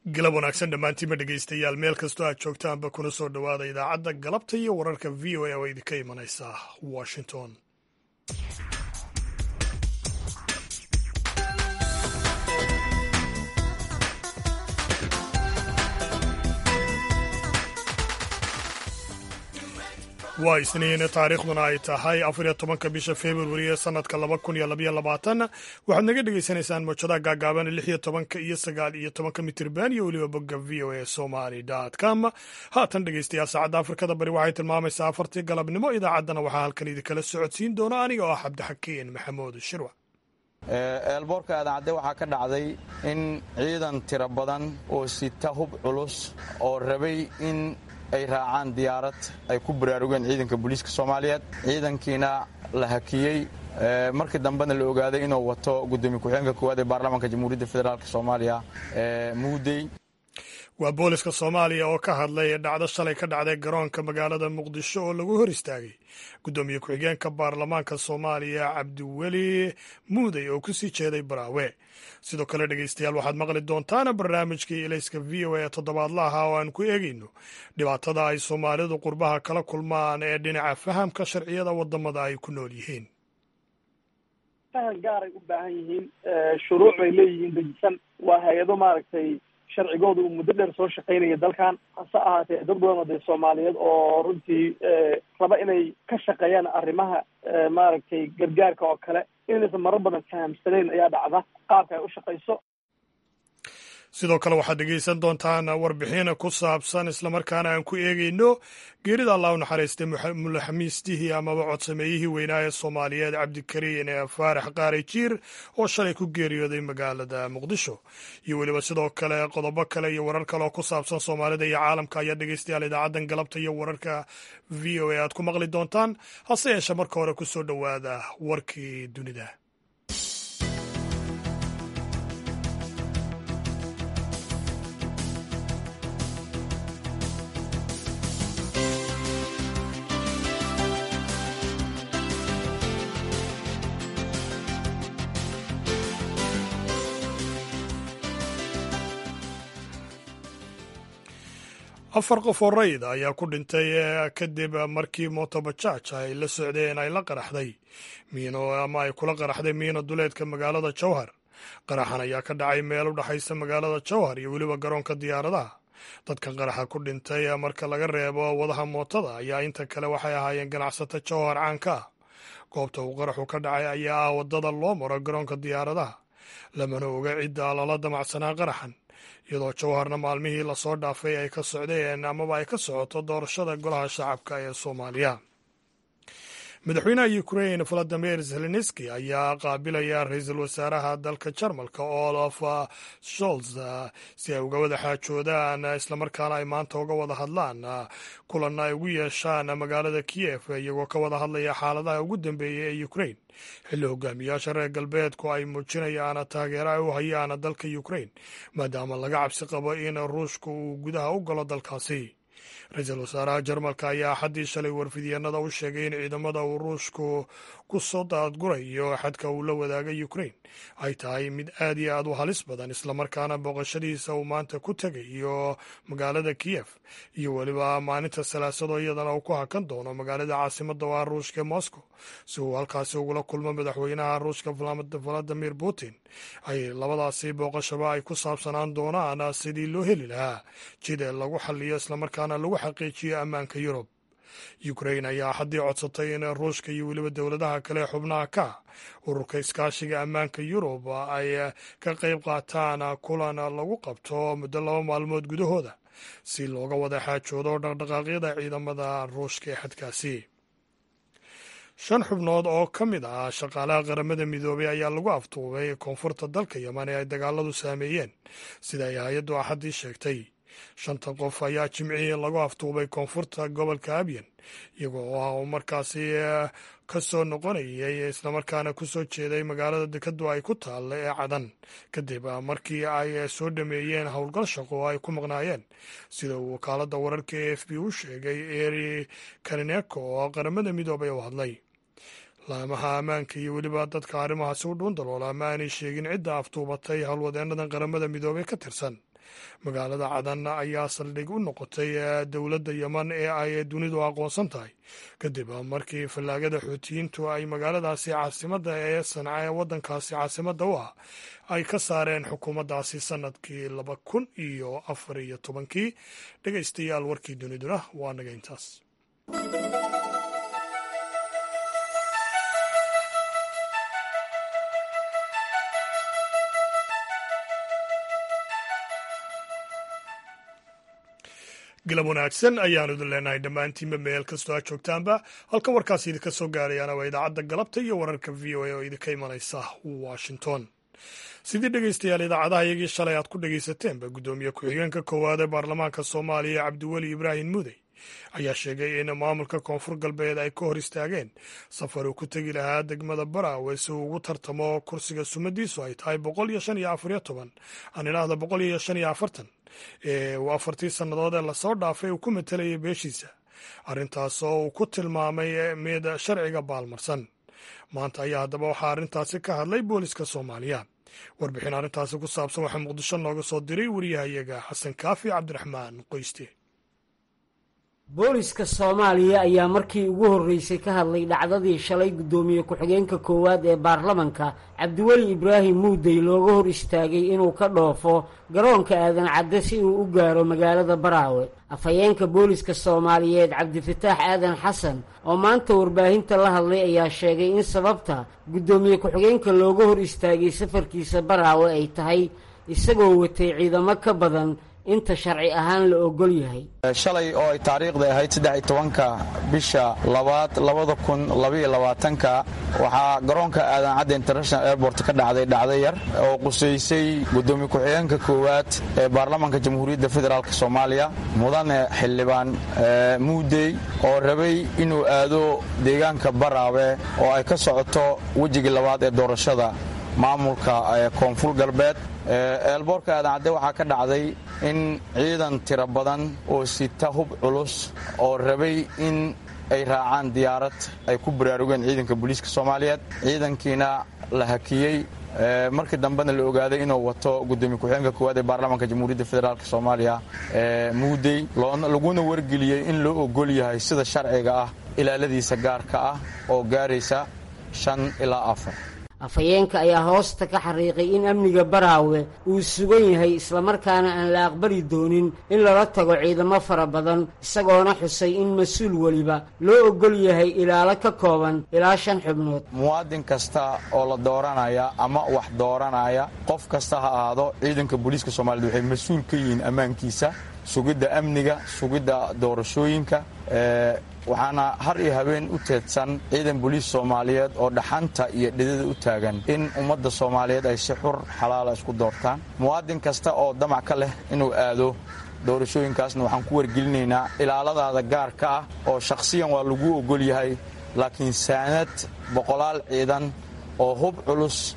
galab wanaagsan dhammaantiinba dhegaystayaal meel kastoo aad joogtaanba kuna soo dhowaada idaacadda galabta iyo wararka v o a oo idinka imanaysa washington waa isniin taariikhduna ay tahay afariyo tobanka bisha februari ee sanadka laba kun iyo labaiyo labaatan waxaad naga dhagaysanaysaan mawjadaha gaagaaban lix iyo tobanka iyo sagaal iyo tobanka mitirban iyo weliba bogga v o a somali com haatan dhegaystayaal saacadda afrikada bari waxay tilmaamaysaa afartii galabnimo idaacaddana waxaa halkan idinkala socodsiin doona aniga oo ah cabdixakiin maxamuud shirwa eelboorka adaacadde waxaa ka dhacday in ciidan tiro badan oo sita hub culus oo rabay in ay raacaan diyaarad ay ku baraarugeen ciidanka booliiska soomaaliyeed ciidankiina la hakiyey markii dambena la ogaaday inuu wato gudoomiye ku-xigeenka koowaad ee baarlamaanka jamhuuriyadda federaalk soomaaliya muudey waa booliska soomaaliya oo ka hadlay dhacdo shalay ka dhacday garoonka magaalada muqdisho oo lagu hor istaagay gudoomiye ku-xigeenka baarlamaanka soomaaliya cabdiweli muudey oo kusii jeeday baraawe sidoo kale dhegaystayaal waxaad maqli doontaan barnaamijkii ilayska v o a toddobaadlaha oo aan ku eegayno dhibaatada ay soomaalidu qurbaha kala kulmaan ee dhinaca fahamka sharciyada wadamada ay ku nool yihiin fahan gaaray u baahan yihiin shuruuc bay leeyihiin dejisan waa hay-ado maaragtay sharcigooda uu muddo dheer soo shaqaynaya dalkan hase ahaatee dad badan oo dee soomaaliyeed oo runtii raba inay ka shaqeeyaan arrimaha maaragtay gargaarka oo kale inaysan marar badan fahamsanayn ayaa dhacda qaabka ay u shaqayso sidoo kale waxaad dhegaysan doontaan warbixin ku saabsan islamarkaana aan ku eegayno geerida allah u naxariistay mulaxamiistihii amaba codsameeyihii weynaa ee soomaaliyeed cabdikariin faarax qaari jiir oo shalay ku geeriyooday magaalada muqdisho iyo weliba sidoo kale qodobo kale iyo warar kale oo ku saabsan soomaalida iyo caalamka ayaa dhegaystayaal idaacaddan galabta iyo wararka v o a aad ku maqli doontaan hase yeeshe marka hore ku soo dhowaada warkii dunida afar qof oo rayid ayaa ku dhintay kadib markii motobajaaj ay la socdeen ay la qaraxday miino ama ay kula qaraxday miino duleedka magaalada jowhar qaraxan ayaa ka dhacay meel u dhexaysa magaalada jowhar iyo weliba garoonka diyaaradaha dadkan qaraxa ku dhintay marka laga reebo wadaha mootada ayaa inta kale waxay ahaayeen ganacsato jowhar caanka ah goobta uu qaraxu ka dhacay ayaa ah waddada loo maro garoonka diyaaradaha lamana oga cidda lala damacsanaa qaraxan iyadoo jowharna maalmihii lasoo dhaafay ay ka socdeen amaba ay ka socoto doorashada golaha shacabka ee soomaaliya madaxweynaha ukrain valadimir zelenski ayaa qaabilaya ra-iisul wasaaraha dalka jarmalka olaf sholz si ay uga wada xaajoodaan islamarkaana ay maanta uga wada hadlaan kulan ay ugu yeeshaan magaalada kiyef iyagoo ka wada hadlaya xaaladaha ugu dambeeya ee ukrain xilli hogaamiyaasha reer galbeedku ay muujinayaan taageero ay u hayaan dalka ukrain maadaama laga cabsi qabo in ruushka uu gudaha u galo dalkaasi ra-iisul wasaaraha jarmalka ayaa axaddii shalay warfidyaenada u sheegay in ciidamada uu ruushku ku soo daadgurayo xadka uu la wadaagay ukrain ay tahay mid aad iyo aad u halis badan islamarkaana booqashadiisa uu maanta ku tegayo magaalada kiyef iyo weliba maalinta salaasado iyadana uu ku hakan doono magaalada caasimada waa ruushka ee moscow si uu halkaasi ugula kulmo madaxweynaha ruushka valadimir putin ay labadaasi booqashaba ay ku saabsanaan doonaan sidii loo heli lahaa jida lagu xaliyo islamarkaana lagu xaqiijiyo ammaanka yurub ukrain ayaa xaddii codsatay in ruushka iyo weliba dowladaha kale xubnaha ka ururka iskaashiga ammaanka yurub ay ka qayb qaataan kulan lagu qabto muddo laba maalmood gudahooda si looga wada xaajoodo dhaqdhaqaaqyada ciidamada ruushka ee xadkaasi shan xubnood oo ka mid ah shaqaalaha qaramada midoobay ayaa lagu aftuubay koonfurta dalka yeman ee ay dagaaladu saameeyeen sida ay hay-addu axaddii sheegtay shantan qof ayaa jimcihii lagu aftuubay koonfurta gobolka abyan iyagoo oo markaasi ka soo noqonayay islamarkaana ku soo jeeday magaalada dekadu ay ku taalla ee cadan kadib markii ay soo dhameeyeen howlgal shaqo oo ay ku maqnaayeen sida uu wakaaladda wararka e f b u sheegay eri karineko oo qaramada midoobay u hadlay laamaha ammaanka iyo weliba dadka arrimahaasi u dhuun daloola ama aanay sheegin cidda aftuubatay howlwadeennadan qaramada midoobey ka tirsan magaalada cadan ayaa saldhig u noqotay dowladda yeman ee ay dunidu aqoonsan tahay kadib markii fallaagada xuutiyiintu ay magaaladaasi caasimadda ee sanca ee waddankaasi caasimadda u ah ay ka saareen xukuumaddaasi sannadkii laba kun iyo afar iyo tobankii dhegaystayaal warkii duniduna waa naga intaas galab wanaagsan ayaanu idin leenahay dhammaantiinba meel kastoo aad joogtaanba halkan warkaasi idinka soo gaarayaana waa idaacadda galabta iyo wararka v o a oo idinka imanaysa washington sidii dhegaystayaal idaacadaha iyagii shalay aad ku dhagaysateenba guddoomiye ku-xigeenka koowaad ee baarlamaanka soomaaliya cabdiweli ibraahim mudey ayaa sheegay in maamulka koonfur galbeed ay ka hor istaageen safar uu ku tegi lahaa degmada baraawe si uu ugu tartamo kursiga sumadiisu ay tahay boqol iyo shan iyo afariyo toban aan idhaahda boqol iyo shan iyo afartan ee uu afartii sannadood ee lasoo dhaafay uu ku matalayay beeshiisa arrintaasoo uu ku tilmaamay mid sharciga baalmarsan maanta ayaa haddaba waxaa arrintaasi ka hadlay booliska soomaaliya warbixin arrintaasi ku saabsan waxaa muqdisho nooga soo diray wariyahayaga xasan kaafi cabdiraxmaan qoyste booliska soomaaliya ayaa markii ugu horreysay ka hadlay dhacdadii shalay guddoomiye ku-xigeenka koowaad ee baarlamanka cabdiweli ibraahim muudey looga hor istaagay inuu ka dhoofo garoonka aadan cadde si uu u gaaro magaalada baraawe afhayeenka booliska soomaaliyeed cabdifataax aadan xasan oo maanta warbaahinta la hadlay ayaa sheegay in sababta guddoomiye ku-xigeenka looga hor istaagay safarkiisa baraawe ay tahay isagoo watay ciidamo ka badan inta sharci ahaan la ogol yahay shalay oo ay taariikhda ahayd saddex iyo tobanka bisha labaad labada kun labaiyo labaatanka waxaa garoonka aadan cadde international airport ka dhacday dhacdo yar oo qusaysay guddoomiye ku-xigeenka koowaad ee baarlamaanka jamhuuriyadda federaalk soomaaliya mudane xildhibaan muudey oo rabay inuu aado deegaanka baraawe oo ay ka socoto wejigii labaad ee doorashada maamulka koonfur galbeed eelboorka aadan cadde waxaa ka dhacday in ciidan tiro badan oo sita hub culus oo rabay in ay raacaan diyaarad ay ku baraarugeen ciidanka booliiska soomaaliyeed ciidankiina la hakiyey markii dambena la ogaaday inuu wato gudoomiye ku-xigeenka koowaad ee baarlamaanka jamhuuriyadda federaalk soomaaliya muudey laguna wargeliyey in loo ogol yahay sida sharciga ah ilaaladiisa gaarka ah oo gaaraysa shan ilaa afar afhayeenka ayaa hoosta ka xariiqay in amniga baraawe uu sugan yahay islamarkaana aan la aqbali doonin in lala tago ciidamo fara badan isagoona xusay in mas-uul weliba loo ogol yahay ilaalo ka kooban ilaa shan xubnood muwaadin kasta oo la dooranaya ama wax dooranaya qof kasta ha ahaado ciidanka booliiska soomaaliyed waxay mas-uul ka yihiin ammaankiisa sugidda amniga sugidda doorashooyinka waxaana har iyo habeen u teedsan ciidan booliis soomaaliyeed oo dhaxanta iyo dhidada u taagan in ummadda soomaaliyeed ay si xur xalaala isku doortaan muwaadin kasta oo damac ka leh inuu aado doorashooyinkaasna waxaan ku wargelinaynaa ilaaladaada gaarka ah oo shakhsiyan waa lagu ogol yahay laakiin saanad boqolaal ciidan oo hub culus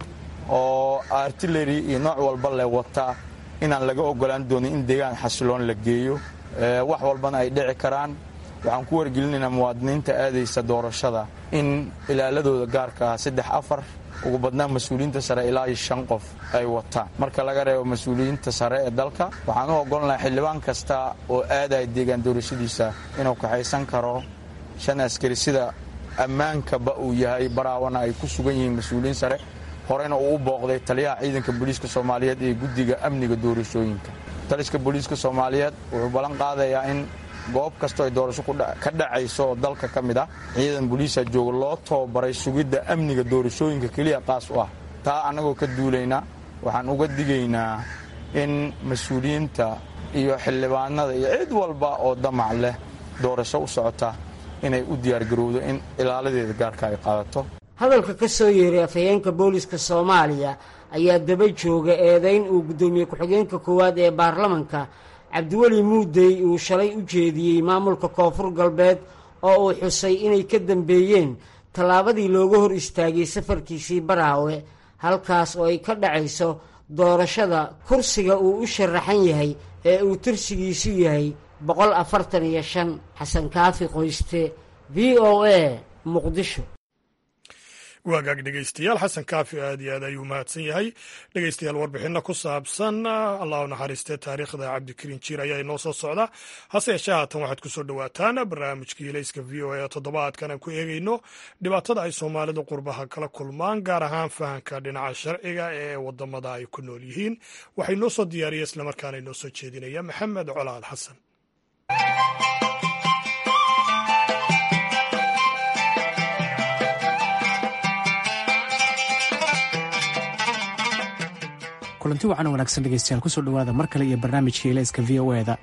oo artillery iyo nooc walba leh wata inaan laga ogolaan doonin in deegaan xasiloon la geeyo wax walbana ay dhici karaan waxaan ku wargelinaynaa muwaadiniinta aadaysa doorashada in ilaaladooda gaarka ah saddex afar ugu badnaan mas-uuliyiinta sare ilaa iyo shan qof ay wataan marka laga reebo mas-uuliyiinta sare ee dalka waxaan u ogolnahay xildhibaan kasta oo aadaya deegaan doorashadiisa inuu kaxaysan karo shan askari sida ammaankaba uu yahay baraawana ay ku sugan yihiin mas-uuliyiin sare horena uu u booqday taliyaha ciidanka booliiska soomaaliyeed ee guddiga amniga doorashooyinka taliska booliiska soomaaliyeed wuxuu ballan qaadayaa in goob kastoo ay doorasho ka dhacayso oo dalka ka mid ah ciidan booliisa jooga loo tababaray sugidda amniga doorashooyinka keliya qaas u ah taa annagoo ka duulayna waxaan uga digaynaa in mas-uuliyiinta iyo xildhibaanada iyo cid walba oo damac leh doorasho u socota inay u diyaargarowdo in ilaaladeeda gaarka ay qaadato hadalka ka soo yeeray afhayeenka booliska soomaaliya ayaa daba jooga eedayn uu guddoomiye ku-xigeenka koowaad ee baarlamanka cabdiweli muudey uu shalay u jeediyey maamulka koonfur galbeed oo uu xusay inay ka dambeeyeen tallaabadii looga hor istaagay safarkiisii baraawe halkaas oo ay ka dhacayso doorashada kursiga uu u sharaxan yahay ee uu tirsigiisu yahay boqol afartan iyo shan xasan kaafi qoyste v o a muqdisho waagaag dhegeystayaal xasan kaafi aad iyo aad ayuu mahadsan yahay dhegeystayaal warbixinno ku saabsan allah u naxariistee taariikhda cabdikariin jiir ayaa inoo soo socda hase yeeshee haatan waxaad ku soo dhowaataan barnaamijkii ilayska v o a toddobaadkan aan ku eegeyno dhibaatada ay soomaalidu qurbaha kala kulmaan gaar ahaan fahanka dhinaca sharciga ee wadamada ay ku nool yihiin waxaa inoo soo diyaariya islamarkaana inoo soo jeedinaya maxamed colaal xasan kulanti wacan wanaagsan dhegeystayaal kusoo dhowaada mar kale iyo barnaamijka ilayska v o eda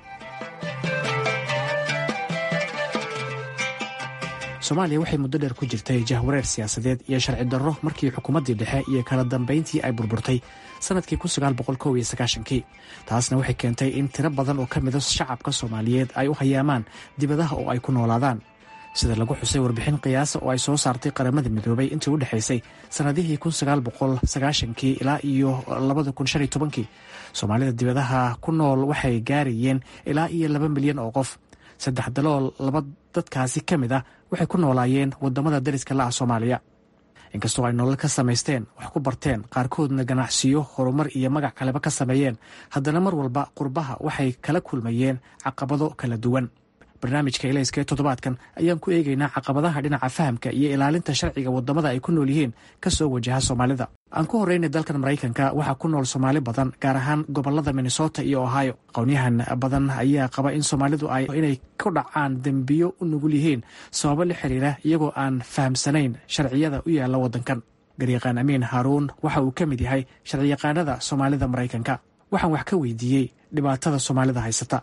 soomaaliya waxay muddo dheer ku jirtay jahwareer siyaasadeed iyo sharci darro markii xukuumaddii dhexe iyo kala dambayntii ay burburtay sannadkii kii taasna waxay keentay in tiro badan oo ka mida shacabka soomaaliyeed ay u hayaamaan dibadaha oo ay ku noolaadaan sida lagu xusay warbixin qiyaasa oo ay soo saartay qaramada midoobay intii u dhexaysay sannadihii kii ilaa iyo kii soomaalida dibadaha ku nool waxay gaarayeen ilaa iyo laba milyan oo qof saddex dalool laba dadkaasi ka mid ah waxay ku noolaayeen wadamada dariska la ah soomaaliya inkastoo ay nolol ka samaysteen wax ku barteen qaarkoodna ganacsiyo horumar iyo magac kaleba ka sameeyeen haddana mar walba qurbaha waxay kala kulmayeen caqabado kala duwan barnaamijka ilayska ee toddobaadkan ayaan ku eegaynaa caqabadaha dhinaca fahamka iyo ilaalinta sharciga wadamada ay ku nool yihiin kasoo wajaha soomaalida aan ku horreynay dalkan maraykanka waxaa ku nool soomaali badan gaar ahaan gobolada minnesota iyo ohio aqoonyahan badan ayaa qaba in soomaalidu ay inay ku dhacaan dembiyo u nugul yihiin sababo la xiriira iyagoo aan fahamsanayn sharciyada u yaalla waddankan garyaqaan amiin haaruun waxa uu ka mid yahay sharciyaqaanada soomaalida maraykanka waxaan wax ka weydiiyey dhibaatada soomaalida haysata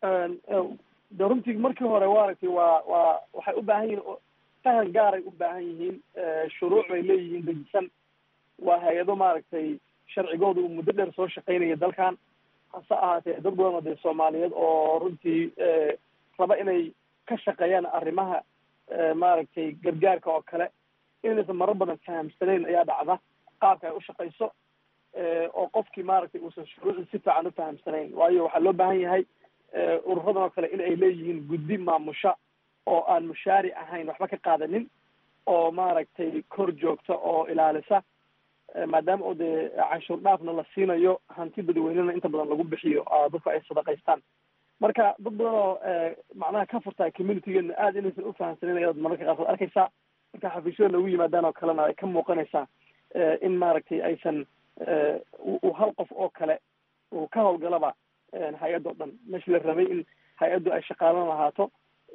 de runtii markii hore waaragtay waa waa waxay u baahan yihiin fahan gaaray u baahan yihiin shuruuc bay leeyihiin dejisan waa hay-ado maaragtay sharcigooda uu muddo dheer soo shaqaynaya dalkan hase ahaatee dad badan oo dee soomaaliyeed oo runtii raba inay ka shaqeeyaan arrimaha maaragtay gargaarka oo kale inaysan marar badan fahamsanayn ayaa dhacda qaabka ay u shaqayso oo qofkii maaragtay uusan shuruucii si fiican u fahamsanayn waayo waxaa loo baahan yahay ururadan oo kale in ay leeyihiin guddi maamusha oo aan mushaari ahayn waxba ka qaadanin oo maaragtay kor joogta oo ilaalisa maadaama oo dee canshuur dhaafna la siinayo hanti dadweynena inta badan lagu bixiyo dadku ay sadaqaystaan marka dad badan oo macnaha ka furtaa communitygeena aada inaysan ufahamsanin ayaad mararka qaarkood arkaysaa marka xafiisyada lagu yimaadaan oo kalena ay ka muuqanaysaa in maaragtay aysan u hal qof oo kale uu ka hawlgalaba hay-add o dhan meeshii la rabay in hay-addu ay shaqaalan lahaato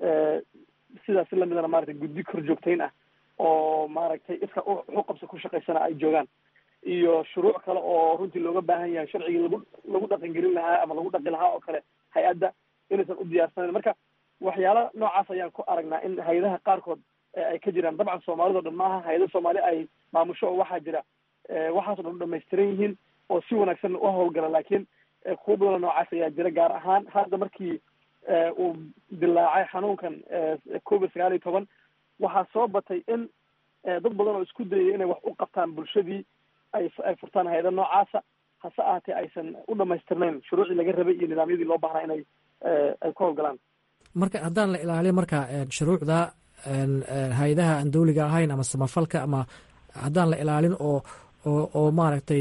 sidaas lamidana maratay guddi kor joogtayn ah oo maaragtay iska uxuqabsa ku shaqaysana ay joogaan iyo shuruuc kale oo runtii looga baahan yahay sharcigii lagu lagu dhaqangelin lahaa ama lagu dhaqi lahaa oo kale hay-adda inaysan u diyaarsanayn marka waxyaala noocaas ayaan ku aragnaa in hay-adaha qaarkood ay ka jiraan dabcan soomaalida o dhan maaha hay-ada soomaali ay maamusho oo waxaa jira waxaaso dhan u dhamaystiran yihiin oo si wanaagsan u hawlgala laakiin kuwa badanoo noocaas ayaa jira gaar ahaan hadda markii uu dilaacay xanuunkan covid sagaal iyo toban waxaa soo batay in dad badan oo isku dayay inay wax u qabtaan bulshadii ay ay furtaan hay-ada noocaasa hase ahaatee aysan u dhamaystirnayn shuruucii laga rabay iyo nidaamyadii loo baahnaa inay ay ku hawlgalaan marka haddaan la ilaaliyo marka shuruucda hay-adaha aan dawliga ahayn ama samafalka ama haddaan la ilaalin oo oo oo maaragtay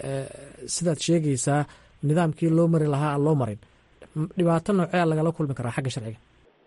sidaad sheegaysaa nidaamkii loo mari lahaa aan loo marin dhibaato noocea lagala kulmi karaa xagga sharciga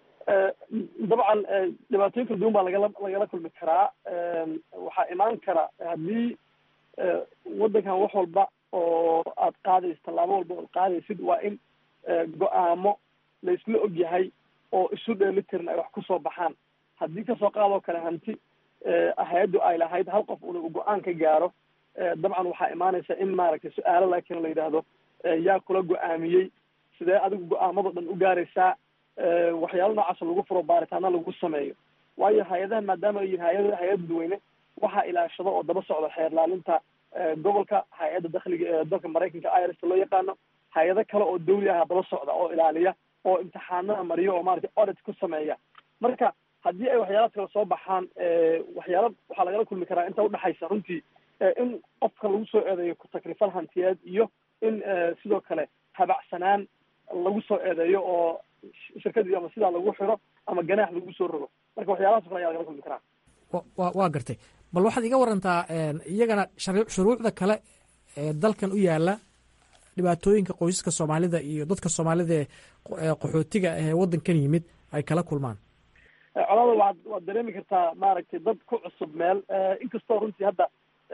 dabcan dhibaatooyin kala duwan baa lagala lagala kulmi karaa waxaa imaan kara haddii waddankan wax walba oo aad qaadaysid tallaabo walba oad qaadaysid waa in go-aamo la isla og yahay oo isu dheelitiran ay wax kusoo baxaan haddii kasoo qaadoo kale hanti hay-addu ay lahayd hal qof una uu go-aan ka gaaro dabcan waxaa imaanaysa in maaragtay su-aalo laakiin la yidhaahdo yaa kula go-aamiyey sidee adigu go-aamado dhan u gaaraysaa waxyaalo noocaasoo lagu furo baaritaana lagu sameeyo waayo hay-adaha maadaama ay yihin hay-ada hay-ad dadweyne waxaa ilaashado oo daba socda xeer laalinta gobolka hay-adda dakhliga ee dalka maraykanka irs loo yaqaano hay-ado kale oo dawli ah daba socda oo ilaaliya oo imtixaanada mariyo oo maratay audit ku sameeya marka haddii ay waxyaalaad kale soo baxaan waxyaala waxaa lagala kulmi karaa inta udhexaysa runtii in qofka lagu soo eedeeyo ku-takrifal hantiyeed iyo in sidoo kale habacsanaan lagu soo eedeeyo oo shirkadii ama sidaa lagu xiro ama ganaax lagu soo rogo marka waxyaalahaas o kale ayaa lagala kulmi karaa wa waa gartay bal waxaad iga warantaa iyagana shuruucda kale ee dalkan u yaala dhibaatooyinka qoysaska soomaalida iyo dadka soomaalida ee qaxootiga ee waddankan yimid ay kala kulmaan colada waad waad dareemi kartaa maaragtay dad ku cusub meel inkastoo runtii hadda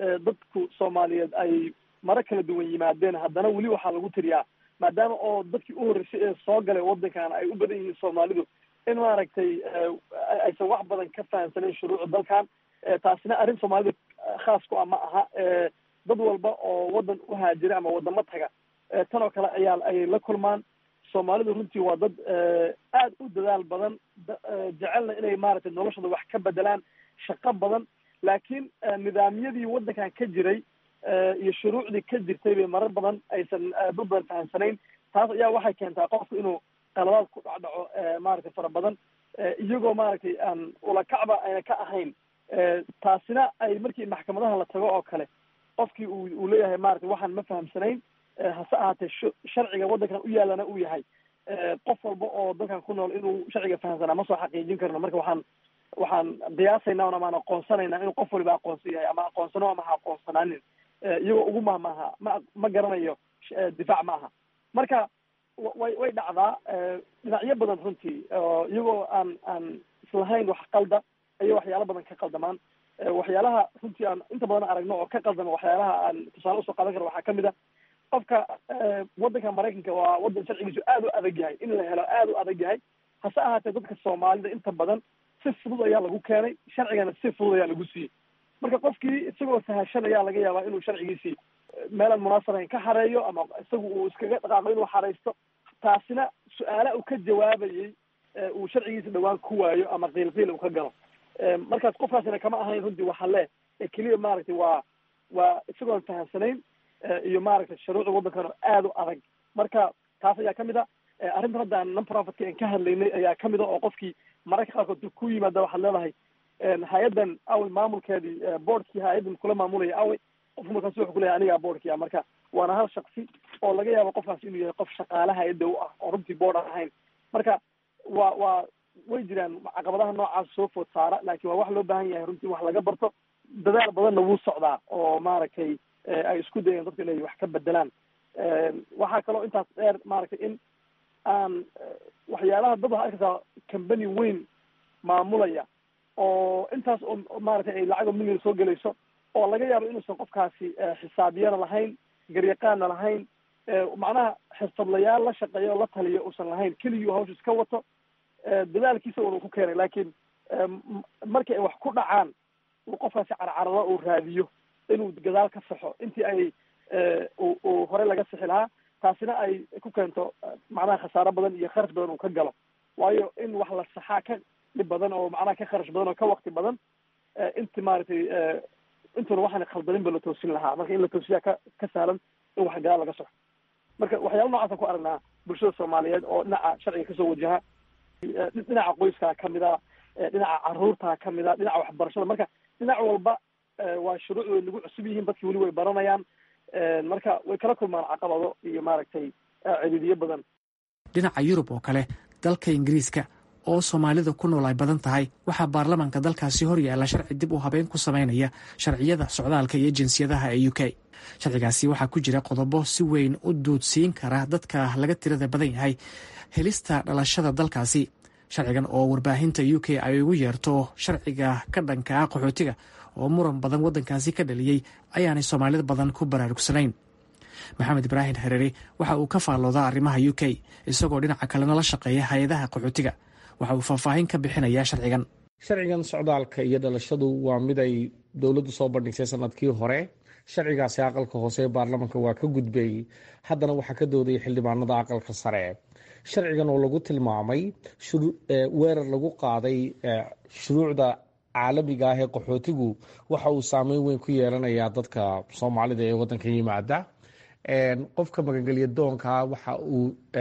dadku soomaaliyeed ay maro kala duwan yimaadeen haddana weli waxaa lagu tiriyaa maadaama oo dadkii u horreysay ee soo galay waddankan ay u badan yihiin soomaalidu in maaragtay aysan wax badan ka fahamsanayn shuruucda dalkan taasina arrin soomaalida khaas ku ah ma aha dad walba oo waddan u haajira ama waddamo taga tan oo kale ayaa ayay la kulmaan soomaalidu runtii waa dad aad u dadaal badan jecelna inay maaragtay noloshooda wax ka bedelaan shaqo badan laakiin nidaamyadii waddankan ka jiray iyo shuruucdii ka jirtay bay marar badan aysan dad badan fahamsanayn taas ayaa waxay keentaa qofku inuu qaladaad ku dhacdhaco maaragtay fara badan iyagoo maaragtay aan ulakacba ayna ka ahayn taasina ay markii maxkamadaha la tago oo kale qofkii uu uu leeyahay maaragtay waxaan ma fahamsanayn hase ahaatee sharciga waddankan u yaalana uu yahay qof walba oo dalkan ku nool inuu sharciga fahamsanaa ma soo xaqiijin karno marka waxaan waxaan qiyaasaynaa ama aan aqoonsanaynaa inuu qof waliba aqoonsan yahay ama aqoonsano ama ha aqoonsanaanin iyagoo ugu mahmaaha ma ma garanayo difaac ma aha marka way way dhacdaa dhinacyo badan runtii iyagoo aan aan islahayn wax qalda ayay waxyaalo badan ka qaldamaan waxyaalaha runtii aan inta badan aragno oo ka qaldama waxyaalaha aan tusaale usoo qaadan karo waxaa kamid a qofka waddanka maraykanka waa waddan sharcigiisu aad u adag yahay in la helo aad u adag yahay hase ahaatee dadka soomaalida inta badan si fudud ayaa lagu keenay sharcigana si fudud ayaa lagu siiyey marka qofkii isagoo sahashanaya laga yaabaa inuu sharcigiisii meelaan munaasabayn ka xareeyo ama isagu uu iskaga dhaqaaqo inuu xaraysto taasina su-aala uu ka jawaabayey uu sharcigiisa dhawaan ku waayo ama qiilqiil uu ka galo markaas qofkaasina kama ahayn runtii waxa le keliya maaragtay waa waa isagoon fahamsanayn iyo maaragtay shuruucda waddankan oo aad u adag marka taas ayaa kamid a arrintan hadda aan non profitka aan ka hadlaynay ayaa kamid a oo qofkii mararka qaarkood ku yimaada waxaad leedahay hay-addan awey maamulkeedii boardkii hay-addan kula maamulaya awey qofku markaas wuxuu kuleyahay anigaa boardkii ah marka waana hal shaksi oo laga yaabo qofkaas inuu yahay qof shaqaale hay-adda u ah oo runtii board aan ahayn marka waa waa way jiraan caqabadaha noocaas soo food saara laakiin waa wax loo baahan yahay runtii wax laga barto dadaal badanna wuu socdaa oo maaragtay ay isku dayeen dadku inay wax ka bedelaan waxaa kaloo intaas dheer maaragtay in aan waxyaalaha dad waxaa arkaysaa company weyn maamulaya oo intaas oo maaragtay ay lacag oo million soo gelayso oo laga yaabo inuusan qofkaasi xisaabiyana lahayn garyaqaanna lahayn macnaha xirfadlayaal la shaqeeya oo la taliya uusan lahayn keligii hawsha iska wato dadaalkiisa un uu ku keenay laakiin markii ay wax ku dhacaan uu qofkaasi carcarado uu raadiyo inuu gadaal ka saxo intii ay uu horey laga sixi lahaa taasina ay ku keento macnaha khasaaro badan iyo kharash badan uu ka galo waayo in wax la saxaa ka dhib badan oo macnaha ka kharash badan oo ka wakti badan inti maaragtay intuna waxaan khaldanin ba la toosin lahaa marka in la toosiyaa ka ka sahlan in wax gadaal laga saxo marka waxyaala noocaasaan ku aragnaa bulshada soomaaliyeed oo dhinaca sharciga kasoo wajaha dhinaca qoyskaa kamid a dhinaca caruurtaa kamid a dhinaca waxbarashada marka dhinac walba waa shuruuc way nagu cusub yihiin dadki weli way baranayaan marka way kala kulmaan caqabado iyo maaragtay ciriiriyo badan dhinaca yurub oo kale dalka ingiriiska oo soomaalida ku nool ay badan tahay waxaa baarlamaanka dalkaasi hor yaalla sharci dib u habeyn ku samaynaya sharciyada socdaalka iyo jinsiyadaha ee u k sharcigaasi waxaa ku jira qodobo si weyn u duudsiin kara dadka laga tirada badan yahay helista dhalashada dalkaasi sharcigan oo warbaahinta u k ay ugu yeerto sharciga ka dhanka ah qaxootiga oo muran badan waddankaasi ka dhaliyey ayaanay soomaalida badan ku baraarugsanayn maxamed ibraahim hareere waxa uu ka faalloodaa arrimaha u k isagoo dhinaca kalena la shaqeeya hay-adaha qaxootiga waxa uu faahfaahin ka bixinayaa sharcigan sharcigan socdaalka iyo dhalashadu waa mid ay dowladdu soo bandhigsay sanadkii hore sharcigaasi aqalka hoose ee baarlamanka waa ka gudbay haddana waxaa ka doodaya xildhibaanada aqalka sare sharcigan oo lagu tilmaamay weerar lagu qaaday shuruucda caalamiga ah ee qaxootigu waxa uu saameyn weyn ku yeelanayaa dadka soomaalida ee wadanka yimaada qofka magangelya doonka waxa uu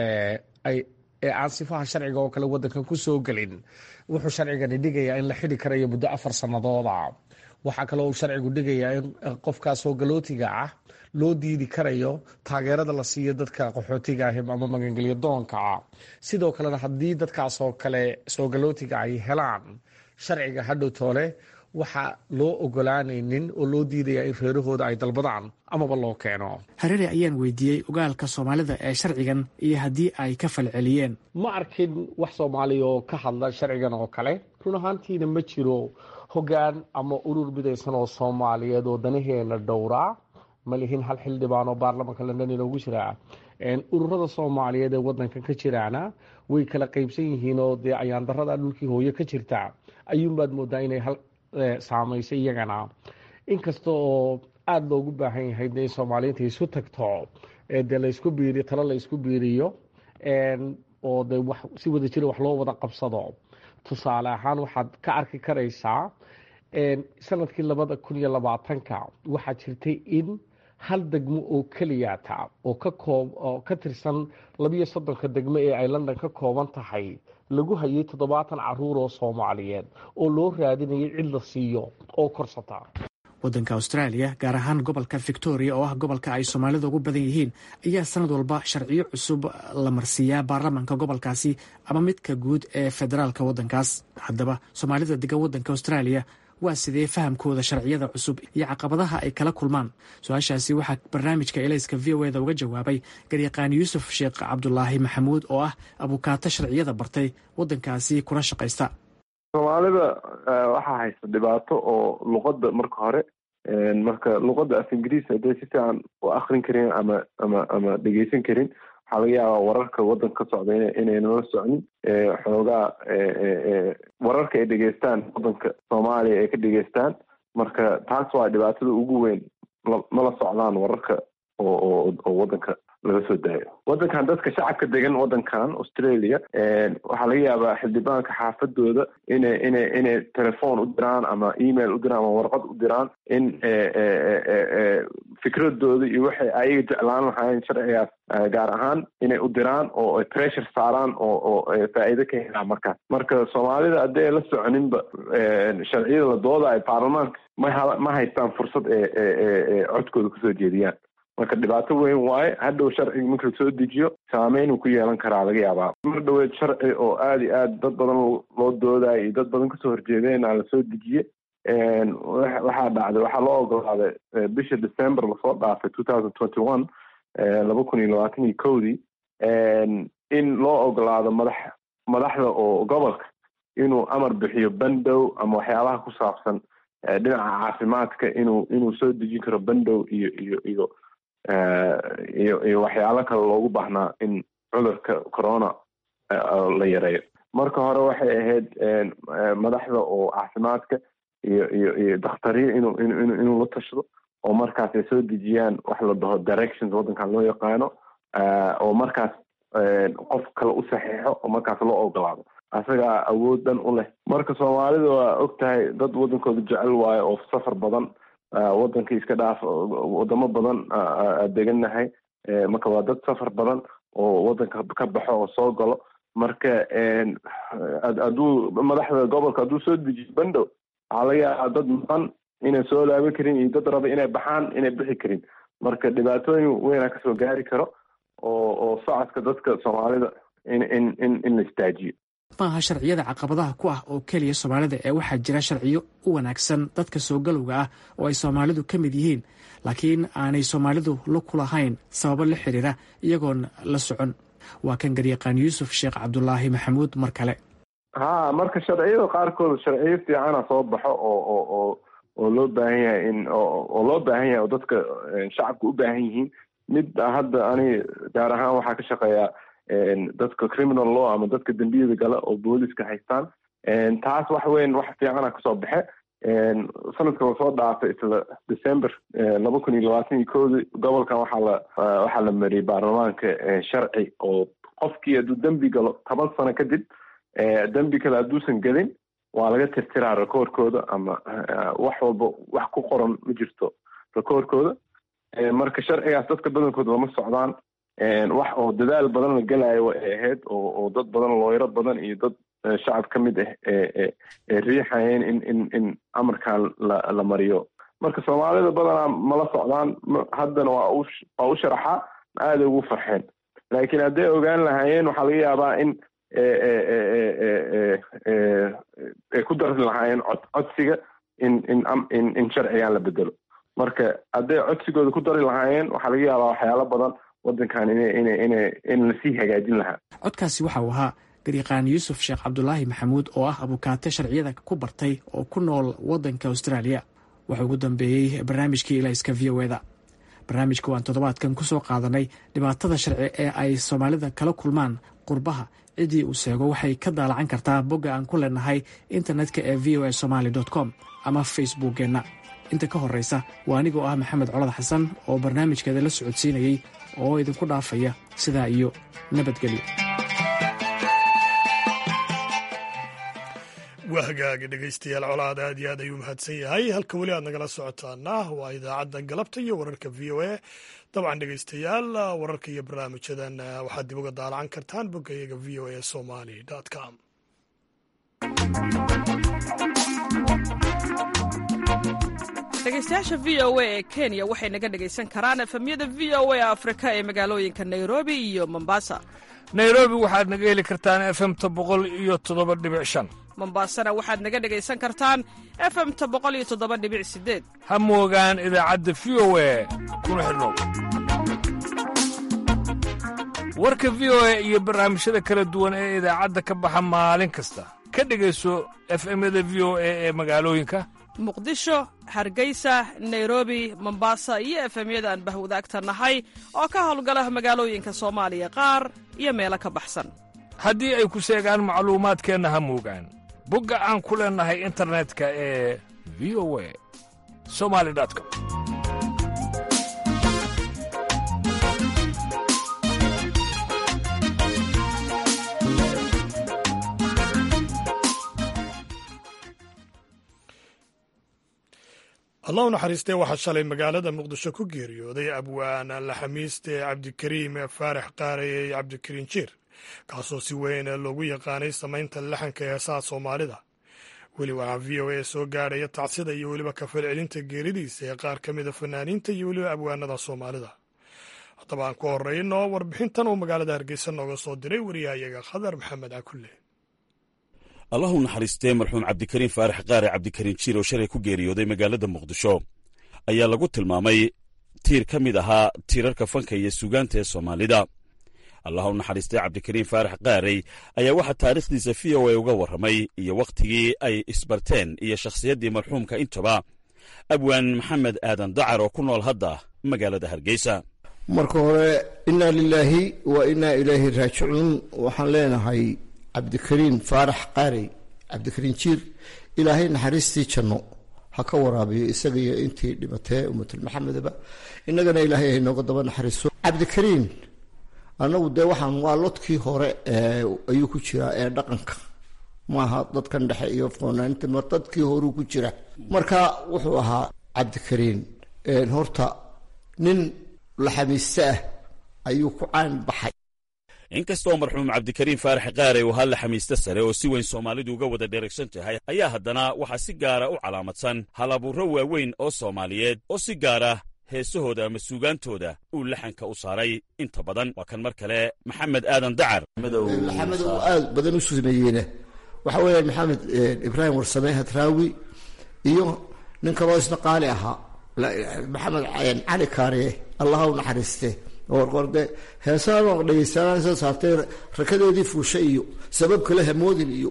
aan sifaha sharciga oo kale wadankan ku soo gelin wuxuu sharcigani dhigayaa in la xidi karayo muddo afar sanadooda waxaa kaloo uu sharcigu dhigayaa in qofkaas hoogallootiga ah loo diidi karayo taageerada la siiyo dadka qaxootiga ah ama magangelyo doonka ah sidoo kalena haddii dadkaas oo kale soogallootiga ay helaan sharciga hadhow toole waxaa loo ogolaanaynin oo loo diidayaa in reerahooda ay dalbadaan amaba loo keeno hareere ayaan weydiiyey ogaalka soomaalida ee sharcigan iyo haddii ay ka falceliyeen ma arkin wax soomaaliya oo ka hadla sharcigan oo kale run ahaantiina ma jiro hoggaan ama urur midaysan oo soomaaliyeed oo danaheena dhowraa ma lihin hal xildhibaan oo baarlamanka london inoogu jiraa ururada soomaaliyeed ee wadankan ka jiraana way kala qaybsan yihiin oo dee ayaandarada dhulkii hooye ka jirta ayuunbaad moodaa inay hal saamaysay iyagana inkasta oo aada loogu baahan yahay de in soomaaliyiinta isu tagto dee laysku biiriyo talo laysku biiriyo oo de wax si wada jira wax loo wada qabsado tusaale ahaan waxaad ka arki karaysaa sanadkii labada kun iyo labaatanka waxaa jirtay in hal degmo oo keliyata oo ka koob oo ka tirsan labiyo soddonka degmo ee ay london ka kooban tahay lagu hayay toddobaatan caruur oo soomaaliyeed oo loo raadinayay cid la siiyo oo korsata waddanka australia gaar ahaan gobolka victoria oo ah gobolka ay soomaalida ugu badan yihiin ayaa sanad walba sharciyo cusub la marsiiyaa baarlamanka gobolkaasi ama midka guud ee federaalka waddankaas haddaba soomaalida degan waddanka australia waa sidee fahamkooda sharciyada cusub iyo caqabadaha ay kala kulmaan su-aashaasi waxaa barnaamijka elayska v o eda uga jawaabay garyaqaan yuusuf sheekh cabdulaahi maxamuud oo ah abukaato sharciyada bartay waddankaasi kula shaqaysta soomaalida waxaa haysta dhibaato oo luqadda marka hore marka luqadda af ingiriis hadday si fiican u akrin karin ama ama ama dhegeysan karin waxaa laga yaabaa wararka waddanka ka socda inaynan la socnin xoogaa wararka ay dhegeystaan waddanka soomaaliya ay ka dhegeystaan marka taas waa dhibaatada ugu weyn mala socdaan wararka oo oo waddanka laga soo daayo waddankan dadka shacabka degan waddankan australia waxaa laga yaabaa xildhibaanka xaafadooda inay inay inay telefoon u diraan ama email u diraan ama warqad u diraan in fikradooda iyo waxay ayaga jeclaan lahaayeen sharcigaas gaar ahaan inay u diraan oo pressure saaraan oo oo faa'iido ka helaan markaas marka soomaalida haddii ay la soconinba sharciyada la doodayo baarlamaanka ma ma haystaan fursad ee codkooda kusoo jeediyaan marka dhibaato weyn waaye hadhow sharciga marka lasoo dejiyo saameyn uu ku yeelan karaa laga yaabaa mar dhaweed sharci oo aada iyo aad dad badan loo doodayo iyo dad badan kasoo horjeedeen aa lasoo dejiye waxaa dhacday waxaa loo ogolaaday bisha december lasoo dhaafay two thousand twenty one laba kun iyo labaatan iyo kowdii in loo ogolaado madax madaxda oo gobolka inuu amar bixiyo bandow ama waxyaabaha ku saabsan dhinaca caafimaadka inuu inuu soo dejin karo bandow iyo iyo iyo iyo iyo waxyaalo kale loogu baahnaa in cudurka corona la yareeyo marka hore waxay ahayd madaxda oo caafimaadka iyo iyo iyo dakhtariya inuu inu inuu la tashado oo markaas ay soo dejiyaan wax la dhaho directions waddankan loo yaqaano oo markaas qof kale u saxiixo oo markaas loo ogolaado asagaa awood dhan u leh marka soomaalida waa og tahay dad waddankooda jecel waayo oo safar badan waddanka iska dhaaf wadamo badan degannahay marka waa dad safar badan oo waddanka ka baxo oo soo galo marka hadduu madaxda gobolka hadduu soo dejiyo bandow waxaa laga yaabaa dad maqan inay soo laaban karin iyo dad raba inay baxaan inay bixi karin marka dhibaatooyin weynaa kasoo gaari karo oo oo socodka dadka soomaalida in in in in la istaajiyo maaha sharciyada caqabadaha ku ah oo keliya soomaalida ee waxaa jira sharciyo u wanaagsan dadka soo galowga ah oo ay soomaalidu ka mid yihiin laakiin aanay soomaalidu la ku lahayn sababo la xiriira iyagoon la socon waa kan garyaqaan yuusuf sheekh cabdulaahi maxamuud mar kale ha marka sharciyada qaarkood sharciyo fiicana soo baxo oo oo oo oo loo baahan yahay in oo loo baahan yahay oo dadka shacabka u baahan yihiin mid hadda ani gaar ahaan waxaa ka shaqeeyaa dadka criminal law ama dadka dembiyada gala oo booliska haystaan taas wax weyn wax fiicana kasoo baxe sanadka lasoo dhaafay isla december laba kun iyo labaatan iyo koodi gobolkan waxaa la waxaa la mariyay baarlamaanka sharci oo qofkii hadduu dembi galo toban sano kadib dembi kale hadduusan gelin waa laga tirtiraa rekoorkooda ama wax walba wax ku qoran ma jirto rekoorkooda marka sharcigaas dadka badankooda lama socdaan wax oo dadaal badan la gelayo way ahayd oo oo dad badan looyaro badan iyo dad shacab ka mid ah ee ee riixayeen in in in amarkan la la mariyo marka soomaalida badanaa mala socdaan haddana waa u waa u sharaxaa aaday ugu farxeen laakiin hadday ogaan lahaayeen waxaa laga yaabaa in ay ku dari lahaayeen cod codsiga in in in in sharcigan la bedelo marka hadday codsigooda ku dari lahaayeen waxaa laga yaabaa waxyaalo badan wadankan ina ina ina in lasii hagaajin lahaa codkaasi waxa uu ahaa garyaqaan yuusuf sheekh cabdulaahi maxamuud oo ah abukaate sharciyada ku bartay oo ku nool waddanka austraaliya waxa ugu dambeeyey barnaamijkii ilayska v o eda barnaamijka waan toddobaadkan ku soo qaadanay dhibaatada sharci ee ay soomaalida kala kulmaan qurbaha ciddii uu seego waxay ka daalacan kartaa bogga aan ku leenahay internetka ee v o a somaali com ama facebookkeenna inta ka horraysa waa anigoo ah maxamed colad xasan oo barnaamijkeeda la socodsiinayey oo idinku dhaafaya sidaa iyo nabadgelyo waa hagaagi dhegaystayaal colaad aad iyo aad ayuu mahadsan yahay halka weli aad nagala socotaana waa idaacadda galabta iyo wararka v o a dabcan dhegaystayaal wararka iyo barnaamijyadan waxaad dib uga daalacan kartaan boggayaga v o a somali com dhegaystayaasha v o a ee kenya waxay naga dhegaysan karaan efemyada v o a afrika ee magaalooyinka nairobi iyo mombasa nairobi waxaad naga heli kartaan efemta boqol iyo toddoba dhibic shan mombasana waxaad naga dhegaysan kartaan efemta boqol iyo toddoba dhibic sideed ha moogaan idaacadda v o a kuna xidhnow warka v o a iyo barnaamijyada kala duwan ee idaacadda ka baxa maalin kasta ka dhegayso efemyada v o a ee magaalooyinka muqdisho hargeysa nairobi mombasa iyo efemyada aan bahwadaagta nahay oo ka howlgala magaalooyinka soomaaliya qaar iyo meelo ka baxsan haddii ay ku seegaan macluumaadkeenna ha moogaan bogga aan ku leennahay internetka ee v o a somali com allah u naxariistee waxaa shalay magaalada muqdisho ku geeriyooday abwaan laxamiiste cabdikariim faarax qaareye cabdikariin jiir kaasoo si weyn loogu yaqaanay samaynta laxanka heesaha soomaalida weli waxaa v o a soo gaadhaya tacsida iyo weliba kafalcelinta geeridiisa ee qaar ka mida fanaaniinta iyo weliba abwaanada soomaalida haddaba aan ku horeyno warbixintan uu magaalada hargeysa nooga soo diray wariyahayaga khadar maxamed cakulle allahu naxariistee marxuum cabdikariin faarax qaare cabdikariin jiir oo shalay ku geeriyooday magaalada muqdisho ayaa lagu tilmaamay tiir ka mid ahaa tiirarka fanka iyo suugaanta ee soomaalida allahu naxariistee cabdikariin faarax qaarey ayaa waxaa taariikhdiisa v o a uga warramay iyo wakhtigii ay isbarteen iyo shakhsiyaddii marxuumka intaba abwaan maxamed aadan dacar oo ku nool hadda magaalada hargeysa marka hore innaa lilaahi wa innaa ilaahi raajicuun waxaan leenahay cabdikariin faarax qaarey cabdikariin jiir ilaahay naxariistii janno ha ka waraabiyo isaga iyo intii dhibatee ummatul maxamedaba innagana ilaahay haynooga daba naxariiso cabdikariin annagu dee waxaan waa lodkii hore ayuu ku jiraa ee dhaqanka maaha dadkan dhexe iyo foonaanta mar dadkii horuu ku jira marka wuxuu ahaa cabdikariin horta nin laxamiiste ah ayuu ku caan baxay inkastoo marxuum cabdikariin faarax qaare uu halla xamiiste sare oo si weyn soomaalidu uga wada dheregsan tahay ayaa haddana waxaa si gaara u calaamadsan hal abuurro waaweyn oo soomaaliyeed oo si gaara heesahooda ama suugaantooda uu laxanka u saaray inta badan waa kan mar kale maxamed aadan dacar maxamed uu aad badan u sameeyeyna waxa weeyaan maxamed ibraahim warsame hadraawi iyo nin kaloo isna qaali ahaa maxamed cali kaariye allaha u naxariiste orqorde heesaha dhegeystaansa saartay rakadeedii fuusha iyo sabab kale hamoodin iyo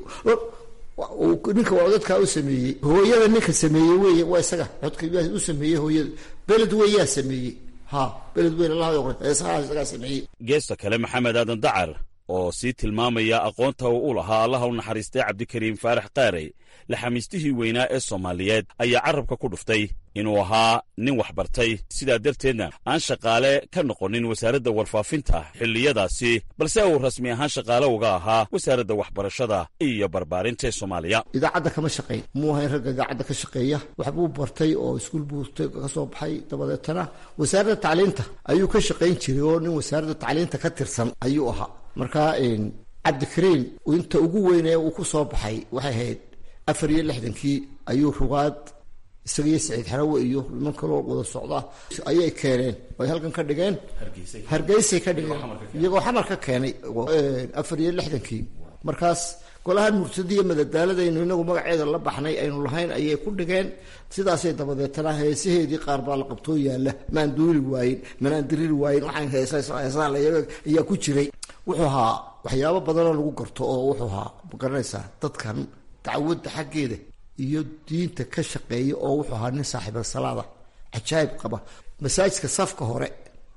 ninka waa dadkaa u sameeyey hooyada ninka sameeyey wey waa isaga codka u sameeyey hooyada beled weyaa sameeyey ha beled weyn allah heesaha isagaa sameeyey geesta kale maxamed aadan dacar oo sii tilmaamaya aqoonta uu u lahaa allaha u naxariistay cabdikariim faarax qaarey laxamiistihii weynaa ee soomaaliyeed ayaa carabka ku dhuftay inuu ahaa nin waxbartay sidaa darteedna aan shaqaale ka noqonin wasaaradda warfaafinta xilliyadaasi balse uu rasmi ahaan shaqaale uga ahaa wasaaradda waxbarashada iyo barbaarinta ee soomaaliya idaacadda kama shaqayn muu ahayn ragga idaacadda ka shaqeeya waxbuu bartay oo iskuul buu ka soo baxay dabadeetana wasaaradda tacliinta ayuu ka shaqayn jiray oo nin wasaaradda tacliinta ka tirsan ayuu ahaa marka cabdikariin inta ugu weynee uu ku soo baxay waxay ahayd afar iyo lixdankii ayuu rugaad isagiyo saciid xarawe iyo niman kaloo wada socda ayay keeneen ay halkan ka dhigeen hargeysay ka dhigeen iyagoo xamar ka keenay afar iyo lixdankii markaas golahan mursadiya madadaaladaynu inagu magaceeda la baxnay aynu lahayn ayay ku dhigeen sidaasay dabadeetana heesaheedii qaar baa la qabtoo yaalla maan duuli waayin manaan diriri waayin waxaan heesaheesaa ayaa ku jiray wuxuu ahaa waxyaabo badanoo lagu garto oo wuxuu ahaa magaranaysaa dadkan dacwadda xaggeeda iyo diinta ka shaqeeya oo wuxuu ahaa nin saaxiibal salaada cajaayib qaba masaajidka safka hore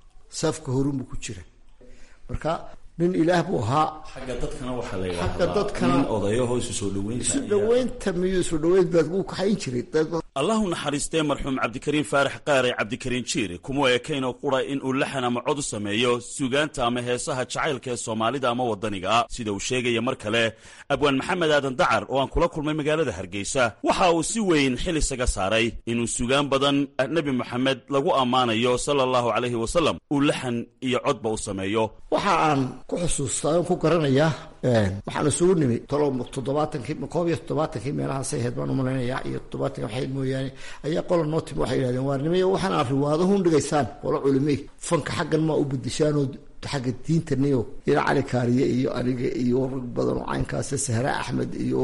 safka horunbuu ku jira marka nin ilaah buu ahaa xagga dadkana waxaa la xagga yidhaahdaa dadkana nin odayaho isu soo dhoweynta isu ayaa- dhaweynta miyuu isu dhaweyn baad wuu kaxayn jiray dad- allahu naxariistee marxuum cabdikariin faarax qaare cabdikariin jiir kuma ekaynoo qura in uu laxan ama cod u sameeyo suugaanta ama heesaha jacaylka ee soomaalida ama waddaniga sida uu sheegaya mar kale abwaan maxamed aadan dacar oo aan kula kulmay magaalada hargeysa waxa uu si weyn xil isaga saaray inuu sugaan badan nebi moxamed lagu ammaanayo sala allahu calayhi wasalam uu laxan iyo codba u sameeyo waxa aan ku xusuustaa oon ku garanayaa waxaan isugu nimi tolo toddobaatankii koob iyo toddobaatankii meelahaasay ahayd baan umalaynayaa iyo toddobaatanki waxayd mooyaane ayaa qola noo timi waxay yidhahdeen waa nimay waxaan aad riwaadahun dhigaysaan qolo culimey fanka xaggan maa u bedeshaanoo xagga diintaniyo ila cali kaariye iyo aniga iyo rag badan oo caynkaas sahra axmed iyo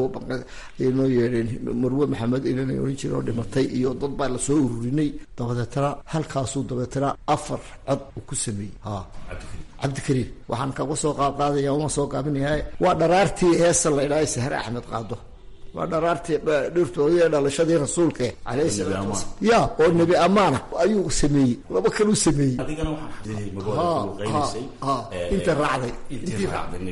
noo yeedheen marwe maxamed inana oran jiren oo dhimatay iyo dad baa lasoo ururinay dabadeetana halkaasuu dabeetana afar cod uu ku sameeyey ha cabdikariim waxaan kaga soo qaadqaadaya uma soo gaabinayaa waa dharaartii heesa la idhaahay sahre axmed qaado waa dharaartii dhirtoodii ee dhalashadii rasuulka alayhi salaatu wasalaam ya oo nebi amaana ayuu sameeyey laba kaluu sameeyey adigana waxaan ha ha ha inta raacday intii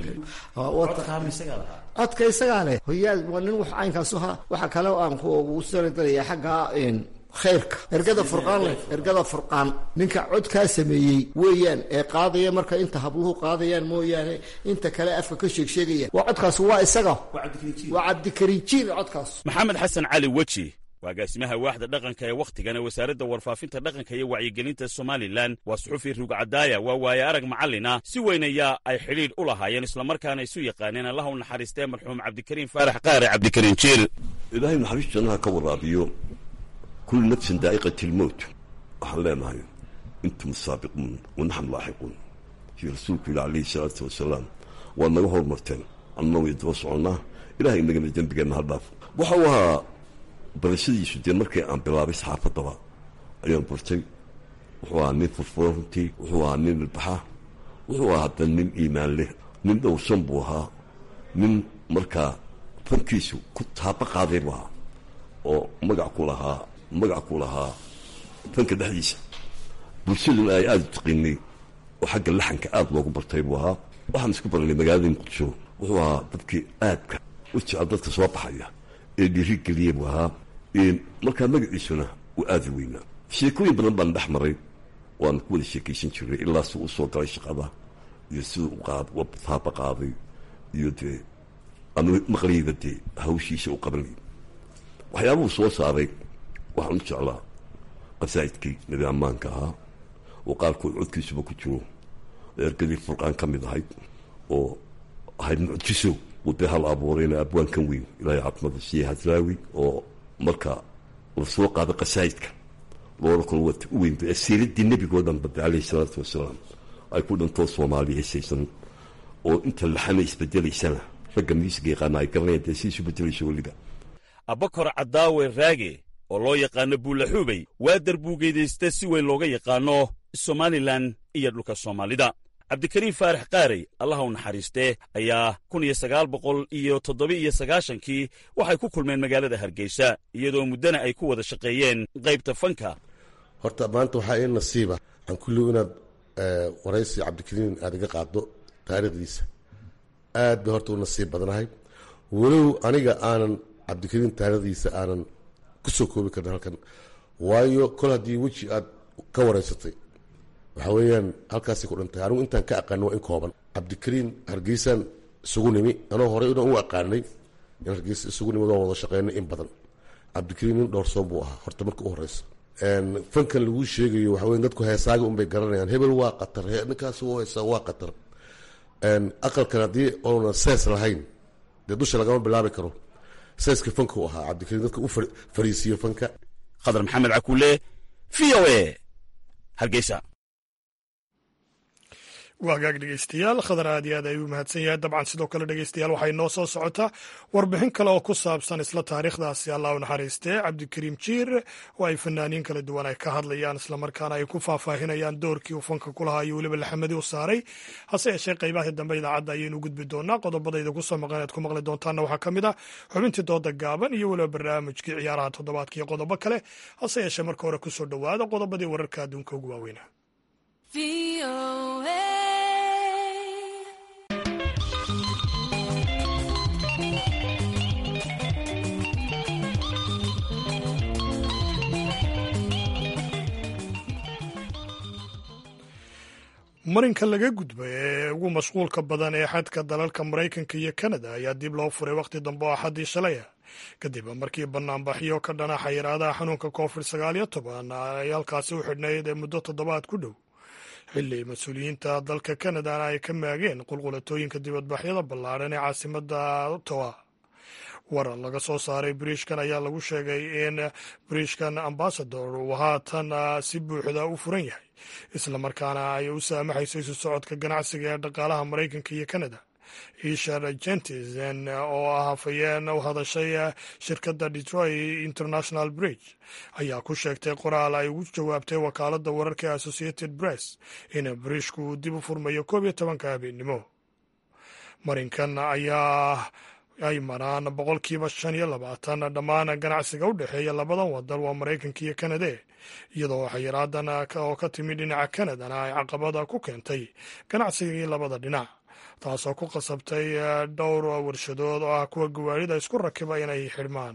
Ha, wata- codka isagaa leh hoyaad waa nin wax caynkaasu ha waxa kale oo aan kugu sanadalaya xagga een, khayrka ergada furqaan leh ergada furqaan ninka codkaa sameeyey weeyaan ee qaadaya marka inta habluhu qaadayaan mooyaane inta kale afka ka sheegsheegaya waa codkaas waa isaga waa cabdikariin jiir codkaas maxamed xasan cali weji waa agaasimaha waaxda dhaqanka ee wakhtigan ee wasaaradda warfaafinta dhaqanka iyo wacyigelinta somalilan waa suxufi rugcadaaya waa waaye arag macallina si weyn ayaa ay xidhiidh u lahaayeen islamarkaana isu yaqaaneen allah u naxariistee marxuum cabdikariin faarax qaare cabdikariin jiir ilaahay naxariis jannaha ka waraabiyo kullu nafsin daa'iqati lmowt waxaan leenahay intum saabiquun wanaxnu laaxiquun sii rasuulku yidhi calayhi salaatu wasalaam waad naga hormarteen annana way daba soconnaa ilahay inagana dembigeenna ha dhaaf waxa uu ahaa barashadiisu dee markii aan bilaabay saxaafaddaba ayaan bartay wuxuu ahaa nin furfuran runtii wuxuu ahaa nin ilbaxa wuxuu ahaa hadda nin iimaan leh nin dhowrsan buu ahaa nin markaa fankiisu ku taaba qaaday buu ahaa oo magac ku lahaa magac ku lahaa fanka dhexdiisa bulshaduna ay aada u taqiinay oo xagga laxanka aada loogu bartay buu ahaa waxaan isku baranay magaalada muqdisho wuxuu ahaa dadkii aadka u jecel dadka soo baxaya ee dhiirigeliyey buu ahaa markaa magaciisuna uu aada u weynaa sheekooyin badan baan dhex maray waan ku wada sheekaysan jiray ilaa si uu soo galay shaqada iyo siduu u qaad u taaba qaaday iyo dee anu maqlayba dee hawshiisa u qabanay waxyaabuhu soo saaray waxaan u jeclaa qasaa'idkii nabi ammaanka ahaa oo qaarkood codkiisuba ku jiro ergadii furqaan ka mid ahayd oo ahayd mucjiso uu dee hal abuurayna abwaankan weyn ilaahay caafimaada siiye hadraawi oo marka la soo qaaday qasaa'idka loola kalo wata u weynba ee siiradii nebigoo dhan bada calayhi salaatu wasalaam ay ku dhantoo soomaaliya hesaysan oo inta laxana isbedelaysana ragga miisiga yaqaana ay garanayaan dee si isu bedelayso weliba abakor caddaawe raage oo loo yaqaano buulaxuubey waa darbuugeedaysta si weyn looga yaqaano somalilan iyo dhulka soomaalida cabdikariin faarax qaarey allaha u naxariistee ayaa kun iyo sagaal boqol iyo toddoba iyo sagaashankii waxay ku kulmeen magaalada hargeysa iyadoo muddana ay ku wada shaqeeyeen qaybta fanka horta maanta waxaa ii nasiiba aan kulligu inaad waraysi cabdikariin aad iga qaaddo taariikhdiisa aad bay horta u nasiib badnahay walow aniga aanan cabdikariin taariikhdiisa aanan ku soo koobi karin halkan waayo kol haddii weji aad ka waraysatay waxaa weeyaan halkaasay ku dhantay anigu intaan ka aqaano waa in kooban cabdikariin hargeysaan isugu nimi anoo horey inaan u aqaanay in hargeysa isugu nimi waan wada shaqeynay in badan cabdikariin nin dhowrsoon buu ahaa horta marka u horeysa fankan laguu sheegayo waxa weya dadku heesaaga unbay garanayaan hebel waa qatar ninkaas u heesaa waa qatar aqalkan haddii oonan sees lahayn dee dusha lagama bilaabi karo seeska fanka u ahaa cabdikariin dadka u fariisiyo fanka khadar maxamed cakuule v o e hargeysa waagaag dhegeystayaal khadar aad iyo aad ayuu mahadsan yahay dabcan sidoo kale dhegeystayaal waxay noo soo socotaa warbixin kale oo ku saabsan isla taariikhdaasi allah u naxariistee cabdikariim jiir oo ay fanaaniin kala duwan ay ka hadlayaan islamarkaana ay ku faahfaahinayaan doorkii uu fanka ku lahaa iyo weliba laxamadii u saaray hase yeeshee qaybahii dambe idaacadda ayaynu gudbi doonaa qodobadayda kusoo maqan ead ku maqli doontaanna waxaa ka mid ah xubintii dooda gaaban iyo weliba barnaamijkii ciyaaraha toddobaadka iyo qodobo kale hase yeeshee marka hore kusoo dhowaada qodobadii wararka adduunka ugu waaweynaa marinka laga gudbay ee ugu mashquulka badan ee xadka dalalka maraykanka iyo kanada ayaa dib loo furay wakhti dambe oo axaddii shalaya kadib markii banaanbaxyo ka dhana xayiraadaha xanuunka covid sagaal iyo toban ay halkaasi u xidhnayd ee muddo toddobaad ku dhow xilli mas-uuliyiinta dalka kanadana ay ka maageen qulqulatooyinka dibadbaxyada ballaadhan ee caasimada ottawa warar laga soo saaray bariishkan ayaa lagu sheegay in bariishkan ambasador uu haatan si buuxda u furan yahay islamarkaana ay u saamaxayso isu socodka ganacsiga ee dhaqaalaha maraykanka iyo kanada ishar jentisen oo ah hafayeen u hadashay shirkadda detroit international bridge ayaa ku sheegtay qoraal ay ugu jawaabtay wakaaladda wararka ee associated press in bariishku uu dib u furmayo koob iyo tobanka habeennimo marinkan ayaa ay maraan boqolkiiba shan iyo labaatan dhammaan ganacsiga u dhexeeya labadan wadan waa maraykanka iyo kanade iyadoo xayiraadan oo ka timid dhinaca kanadana ay caqabada ku keentay ganacsigii labada dhinac taasoo ku qasabtay dhowr warshadood oo ah kuwa gawaarida isku rakiba inay xidhmaan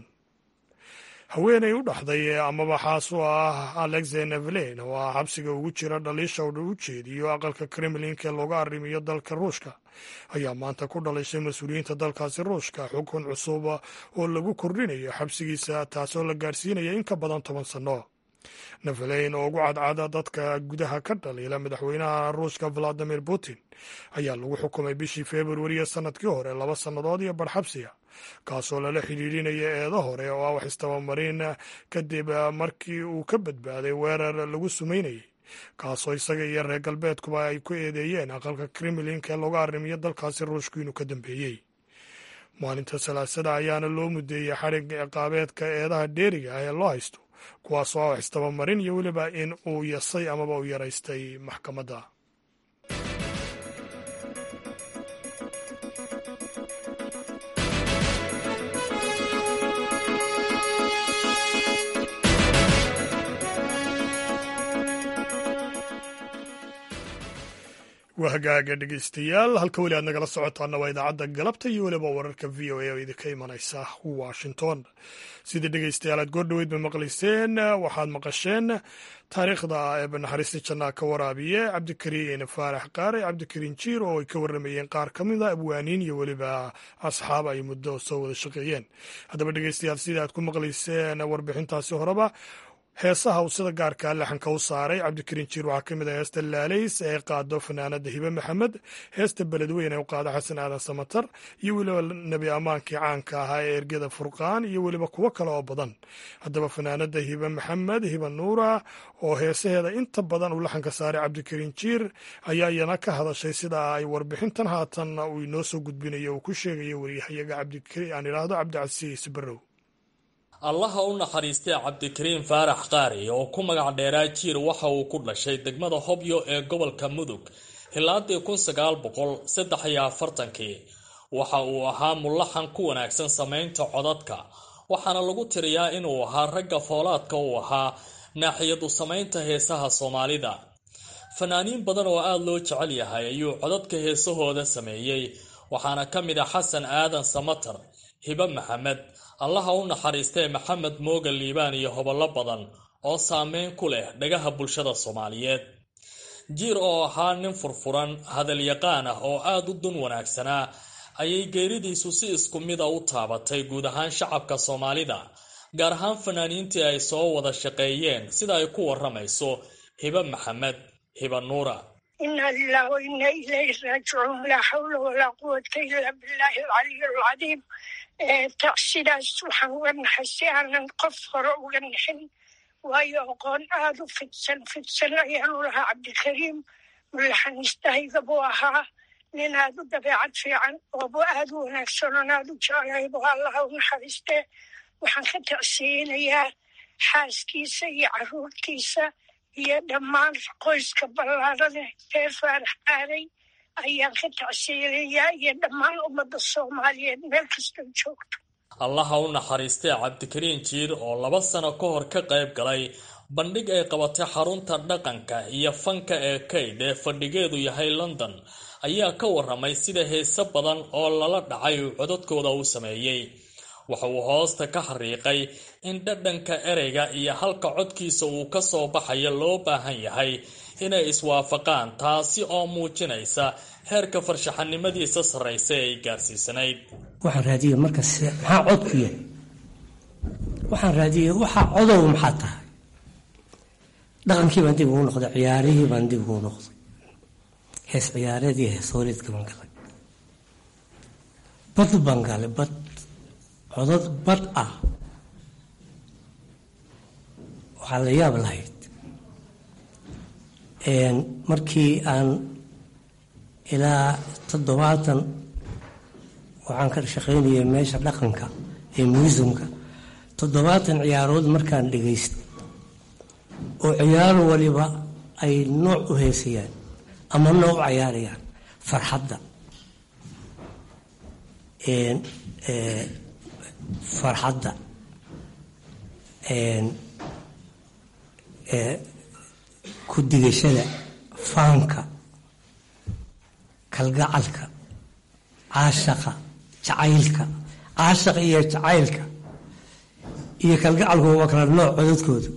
haweenay u dhaxday amaba xaas u ah alexey nevelen oo ah xabsiga ugu jira dhaliisha u jeediyo aqalka kremlinka ee looga arrimiyo dalka ruushka ayaa maanta ku dhalishay mas-uuliyiinta dalkaasi ruushka xukun cusub oo lagu kordhinayo xabsigiisa taasoo la gaarsiinaya in ka badan toban sanno neveleyn oo ugu cadcada dadka gudaha ka dhaliila madaxweynaha ruushka valadimir putin ayaa lagu xukumay bishii februariya sanadkii hore laba sannadood iyo barxabsiga kaasoo lala xidhiidhinaya eedo hore oo ah wax istabamarin kadib markii uu ka badbaaday weerar lagu sumaynayay kaasoo isaga iyo reer galbeedkuba ay ku eedeeyeen aqalka kremlinka ee looga arrimiyo dalkaasi ruushku inuu ka dambeeyey maalinta salaasada ayaana loo mudeeyey xadhig ciqaabeedka eedaha dheeriga ah ee loo haysto kuwaasoo ah wax istabamarin iyo weliba in uu yasay amaba u yaraystay maxkamadda waa hagaaga dhegeystayaal halka weli aad nagala socotaana waa idaacadda galabta iyo weliba wararka v o a oo idinka imanaysa washington sidii dhegeystayaal aad goordhoweyd ba maqlayseen waxaad maqasheen taariikhda eeba naxariista jannaa ka waraabiye cabdikariin faarax qaare cabdikariin jiir oo ay ka warramayeen qaar ka mid a abwaaniin iyo weliba asxaab ay muddo soo wada shaqeeyeen haddaba dhegeystayaal sidii aad ku maqlayseen warbixintaasi horeba heesaha uu sida gaarkaa laxanka u saaray cabdikariin jiir waxaa ka mid ah heesta laalays ee qaado fanaanada hibe maxamed heesta beledweyn ee u qaado xasan aadan samatar iyo weliba nebi ammaankii caanka ahaa ee ergeda furqaan iyo weliba kuwo kale oo badan haddaba fanaanada hibe maxamed hibe nuura oo heesaheeda inta badan uu laxanka saaray cabdikariin jiir ayaa iyana ka hadashay sida ay warbixintan haatan uu inoo soo gudbinayo uu ku sheegayo waryahayaga aan idhaahdo cabdicasiis barrow allaha u naxariistay cabdikariin faarax qaari oo ku magac dheeraa jiir waxa uu ku dhashay degmada hobyo ee gobolka mudug hilaadii kun sagaal boqol saddex iyo afartankii waxa uu ahaa mulaxan ku wanaagsan samaynta codadka waxaana lagu tiriyaa inuu ahaa ragga foolaadka uu ahaa naaxiyadu samaynta heesaha soomaalida fanaaniin badan oo aada loo jecel yahay ayuu codadka heesahooda sameeyey waxaana ka mid ah xasan aadan samatar hibe maxamed allaha u naxariistee maxamed mooga liibaan iyo hobollo badan oo saameyn ku leh dhagaha bulshada soomaaliyeed jiir oo ahaa nin furfuran hadalyaqaan ah oo aada u dun wanaagsanaa ayay geeridiisu si isku mida u taabatay guud ahaan shacabka soomaalida gaar ahaan fanaaniintii ay soo wada shaqeeyeen sida ay ku waramayso hibe maxamed hibe nuura inaa lilah wa inaa ilayhi raajicuun laa xawla walaa quwata ilaa billaahi alcaliy alcadiim sidaas waxaan uga naxay si aanan qof hore uga naxin waayo aqoon aada u fidsan fidsan ayaanu lahaa cabdikariim mulaxaniistahayga buu ahaa nin aad u dabeecad fiican oobu aad u wanaagsan oon aad u jeclahay buu allaha u naxariistee waxaan ka tacsiyeynayaa xaaskiisa iyo carruurtiisa iyo dhammaan qoyska ballaarane reer faarax aaday ayaan ka tacsiyeynayaa iyo dhammaan ummadda soomaaliyeed meel kastoo joogto allaha u naxariistay cabdikariin jiir oo laba sano ka hor ka qayb galay bandhig ay qabatay xarunta dhaqanka iyo fanka ee kayd ee fadhigeedu yahay london ayaa ka waramay sida heese badan oo lala dhacay uu codadkooda u sameeyey waxa uu hoosta ka xariiqay in dhadhanka ereyga iyo halka codkiisa uu ka soo baxayo loo baahan yahay inay iswaafaqaan taasi oo muujinaysa heerka farshaxanimadiisa sarraysa ee ay gaarsiisanayd waxaan raadiyey markas maxaa cod ku yahay waxaan raadiyey waxaa codow maxaa tahay dhaqankii baan dib ugu noqday ciyaarihii baan dib ugu noqday hees ciyaareed iyo hees hooleedka baan galay bad baan galay bad codad bad ah waxaa la yaab lahayd markii aan ilaa toddobaatan waxaan ka shaqaynayay meesha dhaqanka ee muusumka toddobaatan ciyaarood markaan dhegaystay oo ciyaaro waliba ay nooc u heesayaan ama nooc u cayaarayaan farxadda farxadda ku digashada faanka kalgacalka caashaqa jacaylka caashaqa iyo jacaylka iyo kalgacalku waa kala nooc codadkoodu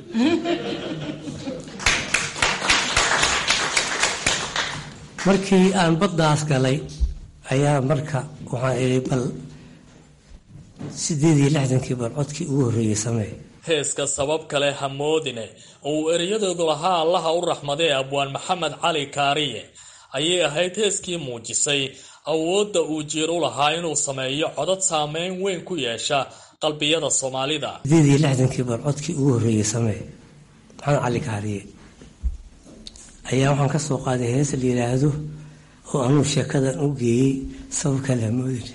markii aan baddaas galay ayaa marka waxaan idhi bal sideed iyo lixdankii bal codkii ugu horreeyey samee heeska sabab kale hamoodine oo uu ereyadoodu lahaa allaha u raxmadee abwaan maxamed cali kaariye ayay ahayd heeskii muujisay awoodda uu jiir u lahaa inuu sameeyo codad saameyn weyn ku yeesha qalbiyada soomaalida sideed iyo lixdankii bal codkii ugu horreeyey samee maxamed cali kaariye ayaa waxaan ka soo qaaday hees la yidhaahdo oo anuu sheekadan u geeyey sabab kale hamoodine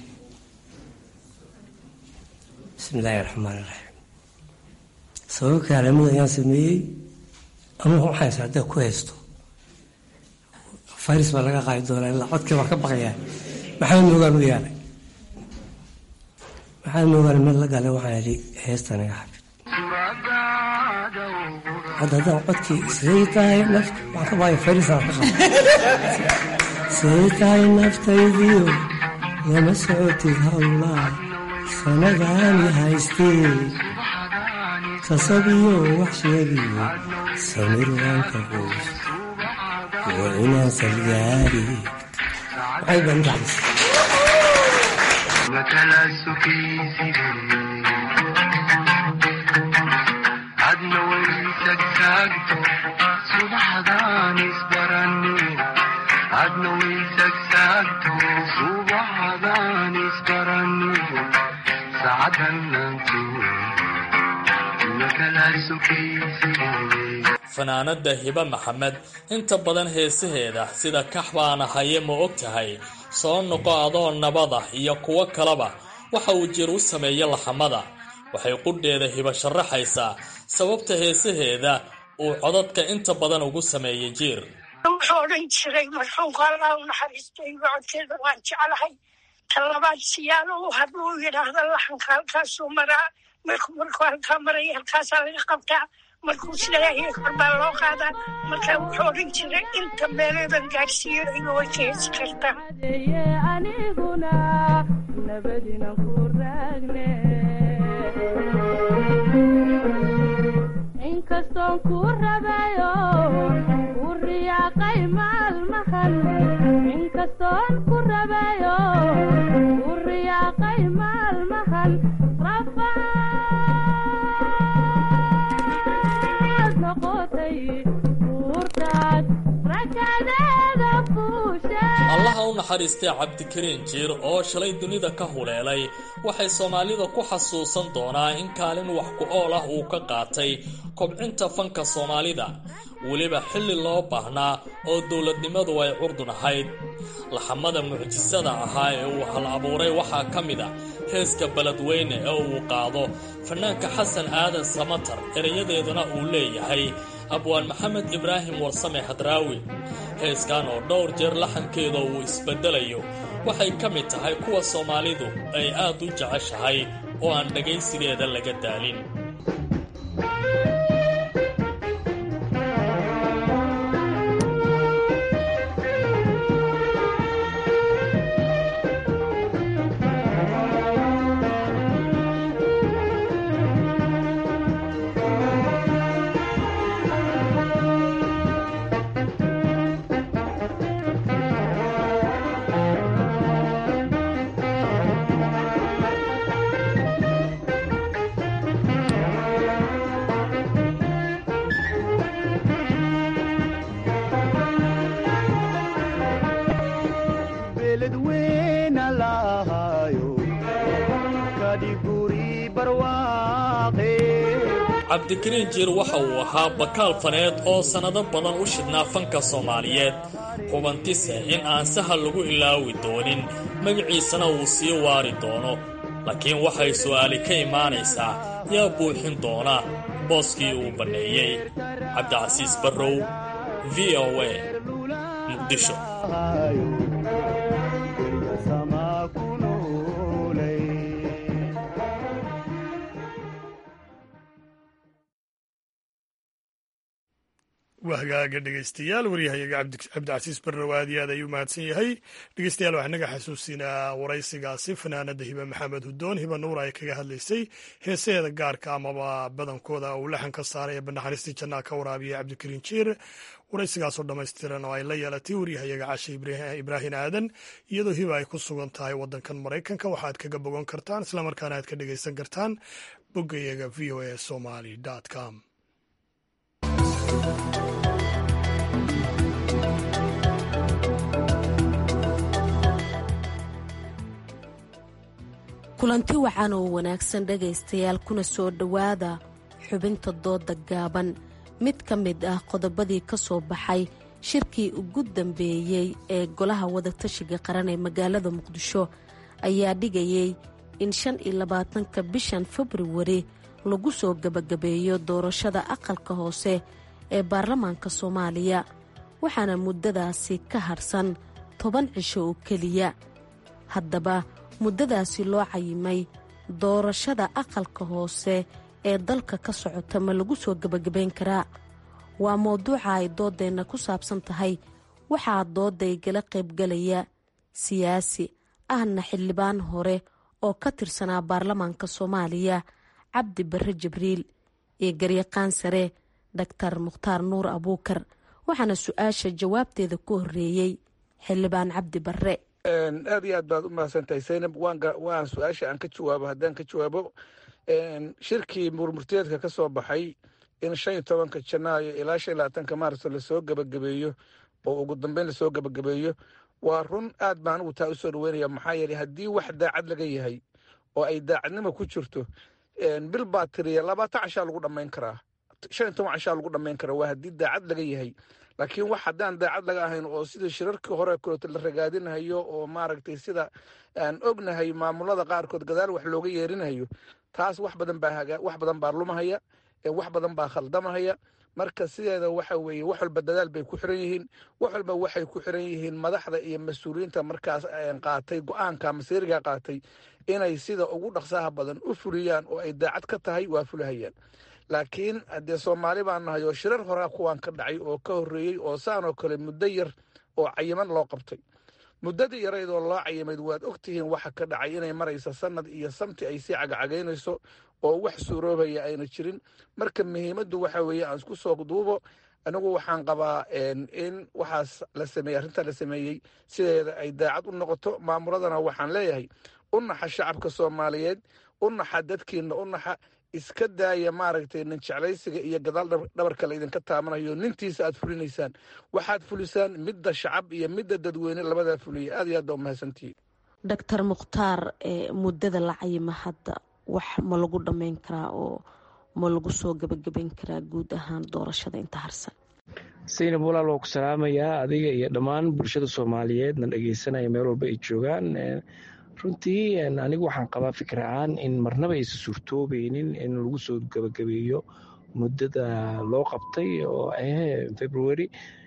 bismi illaahi raxmaan iraxiim sabab kaalamud ayaan sameeyey anugu waxaan is haddaa ku haysto faris baa laga qaadi doonaa ilaa codkii baan ka baqayaa maxamed moogaan u yaalay maxamed moogaan meel la galay waxaan idhi heesta naga xabid hadda haddaan codkii siday tahay naft waxaan ka baqaya farisaan ka qaba siday tahay naftaydiyo lama socotid howlaa sanadaani haystee sasabiyo wax sheegiyo samir waanka qoys waa inaan salgaari waxay baan gaxaysa adna waysagsaagto subaxdaan isbarani adna waysagsaagto subaxdaan isbarani sacadanantu fanaanada hibe maxamed inta badan heesaheeda sida kax baana haye ma og tahay soo noqo adoo nabada iyo kuwo kaleba waxa uu jir u sameeya laxamada waxay qudheeda hiba sharaxaysaa sababta heesaheeda uu codadka inta badan ugu sameeyey jiir wuxuu odhan jiray marxuumka allah u naxariistay codkeeda waan jeclahay talabaad siyaalo u hadluu yidhaahda laxanka halkaasuu maraa markuu markuu halkaa maraya halkaasaa laga qabtaa markuu sileeyahay kor baa loo qaadaa marka wuxuu odhan jiray inta meeleedan gaadhsiiyo iga way ka hesi kartaa aniguna nabadina ku raagne inkastoon ku rabayo ku riyaaqay maalmahan inkastoon ku rabayo ku riyaaqay maalmahan rafaad noqotay uurtaad rakadeeda fuushe allaha u naxariistay cabdikariin jiir oo shalay dunida ka huleelay waxay soomaalida ku xasuusan doonaa in kaalin wax ku ool ah uu ka qaatay kobcinta fanka soomaalida weliba xilli loo baahnaa oo dowladnimadu ay curdun ahayd laxamada mucjisada ahaa ee uu hal abuuray waxaa ka mid a heeska beledweyne ee uu qaado fanaanka xasan aadan samatar erayadeeduna uu leeyahay abwaan maxamed ibraahim warsame hadraawi heeskan oo dhowr jeer laxankeeda uu isbeddelayo waxay ka mid tahay kuwa soomaalidu ay aad u jeceshahay oo aan dhagaysigeeda laga daalin cabdikariin jiir waxa uu ahaa bakaal faneed oo sannado badan u shidnaa fanka soomaaliyeed hubantise in aan sahal lagu ilaawi doonin magaciisana uu sii waari doono laakiin waxay su'aali ka imaanaysaa yaa buuxin doona booskii uu banneeyey cabdicasiis barrow v o a muqdisho waa hagaaga dhegeystayaal waryahayaga cabdicasiis barrow aad iyo aad ayuu mahadsan yahay dhegeystayaal waxaa naga xasuusinaa waraysigaasi fanaanada hibe maxamed hudoon hiba nuur ay kaga hadlaysay heesaheeda gaarka amaba badankooda uu laxan ka saaray ee banaxariistii jannaa ka waraabiyay cabdikariin jiir waraysigaasoo dhammaystiran oo ay la yeelatay waryahayaga cashe ibraahin aadan iyadoo hiba ay ku sugan tahay wadankan maraykanka waxaad kaga bogan kartaan islamarkaana aad ka dhegeysan kartaan boggayaga v o a somaly com kulanti wacan oo wanaagsan dhegaystayaal kuna soo dhowaada xubinta dooda gaaban mid ka mid ah qodobadii ka soo baxay shirkii ugu dambeeyey ee golaha wadatashiga qaran ee magaalada muqdisho ayaa dhigayay in shan iyo labaatanka bishan februari lagu soo gebagabeeyo doorashada aqalka hoose ee baarlamaanka soomaaliya waxaana muddadaasi ka harsan toban cisho oo keliya haddaba muddadaasi loo cayimay doorashada aqalka hoose ee dalka ka socota ma lagu soo gebagabayn karaa waa mowduuca ay dooddeenna ku saabsan tahay waxaa doodaygala qaybgalaya siyaasi ahna xildhibaan hore oo ka tirsanaa baarlamaanka soomaaliya cabdi barre jibriil iyo garyaqaan sare daktar mukhtaar nuur abuukar waxaana su-aasha jawaabteeda ku horreeyey xildhibaan cabdi barre aad iyo aad baad u mahadsantahay saynab waan su-aasha aan ka jawaabo haddaan ka jawaabo shirkii murmurteedka ka soo baxay in shan iyo tobanka janaayo ilaa shan iyo labaatanka maarso lasoo gebagabeeyo oo ugu dambeyn lasoo gebagabeeyo waa run aad baan ugu taa usoo dhaweynaya maxaa yeeley haddii wax daacad laga yahay oo ay daacadnimo ku jirto bil baa tiriya labaatan cashaa lagu dhammayn karaa shan iyo toban cashaa lagu dhammayn karaa waa haddii daacad laga yahay laakiin wax haddaan daacad laga ahayn oo sida shirarkii hore kaleeto la ragaadinahayo oo maaragtay sida aan ognahay maamulada qaarkood gadaal wax looga yeerinahayo taas wax badan baa wax badan baa lumahaya wax badan baa khaldamahaya marka sideeda waxa weeye wax walba dadaal bay ku xiran yihiin wax walba waxay ku xiran yihiin madaxda iyo mas-uuliyiinta markaas qaatay go-aanka masiiriga qaatay inay sida ugu dhaqsaha badan u fuliyaan oo ay daacad ka tahay waa fulahayaan laakiin haddee soomaali baan nahay oo shirar horaa kuwaan ka dhacay oo ka horreeyey oo saanoo kale muddo yar oo cayiman loo qabtay muddadii yarayd oo loo cayimayd waad ogtihiin waxa ka dhacay inay maraysa sanad iyo samti ay sii cagacagaynayso oo wax suuroobaya ayna jirin marka muhiimaddu waxa weeye aan isku soo duubo anigu waxaan qabaa in waxaas la sameeyey arrintaa la sameeyey sideeda ay daacad u noqoto maamuladana waxaan leeyahay u naxa shacabka soomaaliyeed u naxa dadkiina u naxa iska daaya maaragtay nin jeclaysiga iyo gadaal dhabarka la idinka taabanayo nintiisa aad fulinaysaan waxaad fulisaan midda shacab iyo midda dadweyne labadaa fuliya aad iyo aad baa umahadsantihiin doctor mukhtaar muddada la cayima hadda wax ma lagu dhammayn karaa oo ma lagu soo gabagabayn karaa guud ahaan doorashada inta harsan saynab walaal waa ku salaamayaa adiga iyo dhammaan bulshada soomaaliyeed na dhegeysanaya meel walba ay joogaan runtii anigu waxaan qabaa fikir ahaan in marnaba aysan suurtoobeynin in lagu soo gabagabeeyo muddada loo qabtay oo ah february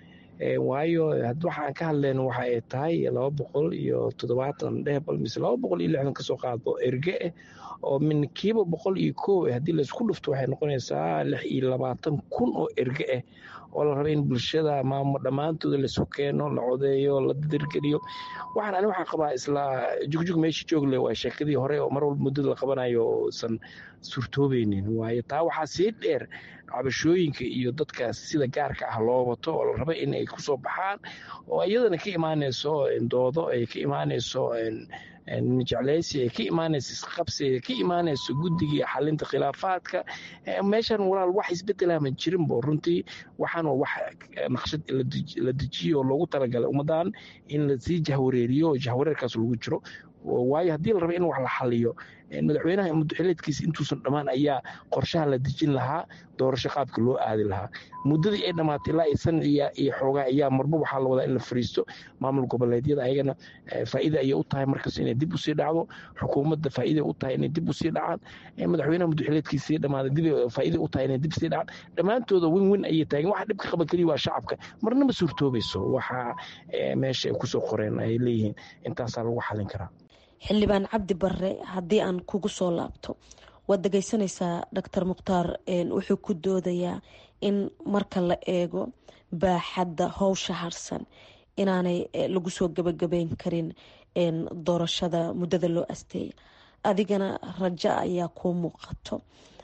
waayo waxaan ka hadlayno waxa ay tahay laba boqol iyo toddobaatan dhehbal mise laba boqol iyo lixdan kasoo qaadbo erge ah oo min kiiba boqol iyo koow haddii laysku dhufto waxay noqonaysaa lix iyo labaatan kun oo erge ah oo la raba in bulshada maamo dhammaantooda laisu keeno la codeeyo la dirgeliyo waxaan ani waxaan qabaa isla jugjug meesha joogle waa sheekadii hore oo mar walba muddada la qabanayo oosan suurtoobeynin waayo taa waxaa sii dheer cabashooyinka iyo dadka sida gaarka ah loo wato oo la raba in ay kusoo baxaan oo iyadana ka imaanayso doodo ay ka imaanayso jecleysi ay ka imaanayso isqabsi ay ka imaanayso guddigii xalinta khilaafaadka meeshan walaal wax isbedela ma jirinbo runtii waxaan wax naqshad la dejiyo oo loogu talagalay ummadan in lasii jahwareeriyo jahwareerkaas lagu jiro waayo haddii la raba in wax la xaliyo madaxweynaha muddoxileedkiisa intuusan dhammaan ayaa qorshaha la dejin lahaa doorasho qaabka loo aadi lahaa muddadii ay dhammaatay ilaa isan iyo xoogaa ayaa marba waxaa la wadaa in la fariisto maamul goboleedyada ayagana faa'iida ayay u tahay markas inay dib usii dhacdo xukuumadda faa'iida u tahay inay dib usii dhacaan madaxweynaha muddoxileedkiisii dhammaaday dib faa'iida u tahay inay dib sii dhacaan dhammaantooda win win ayay taageen waxa dhibka qaba keliya waa shacabka marnama suurtoobayso waxa meesha ay kusoo qoreen ay leeyihiin intaasaa lagu xalin karaa xildhibaan cabdi barre haddii aan kugu soo laabto waad dhegeysanaysaa doctor mukhtaar wuxuu ku doodayaa in marka la eego baaxadda howsha harsan inaanay lagu soo gabagabeyn karin doorashada muddada loo asteeya adigana rajo ayaa kuu muuqato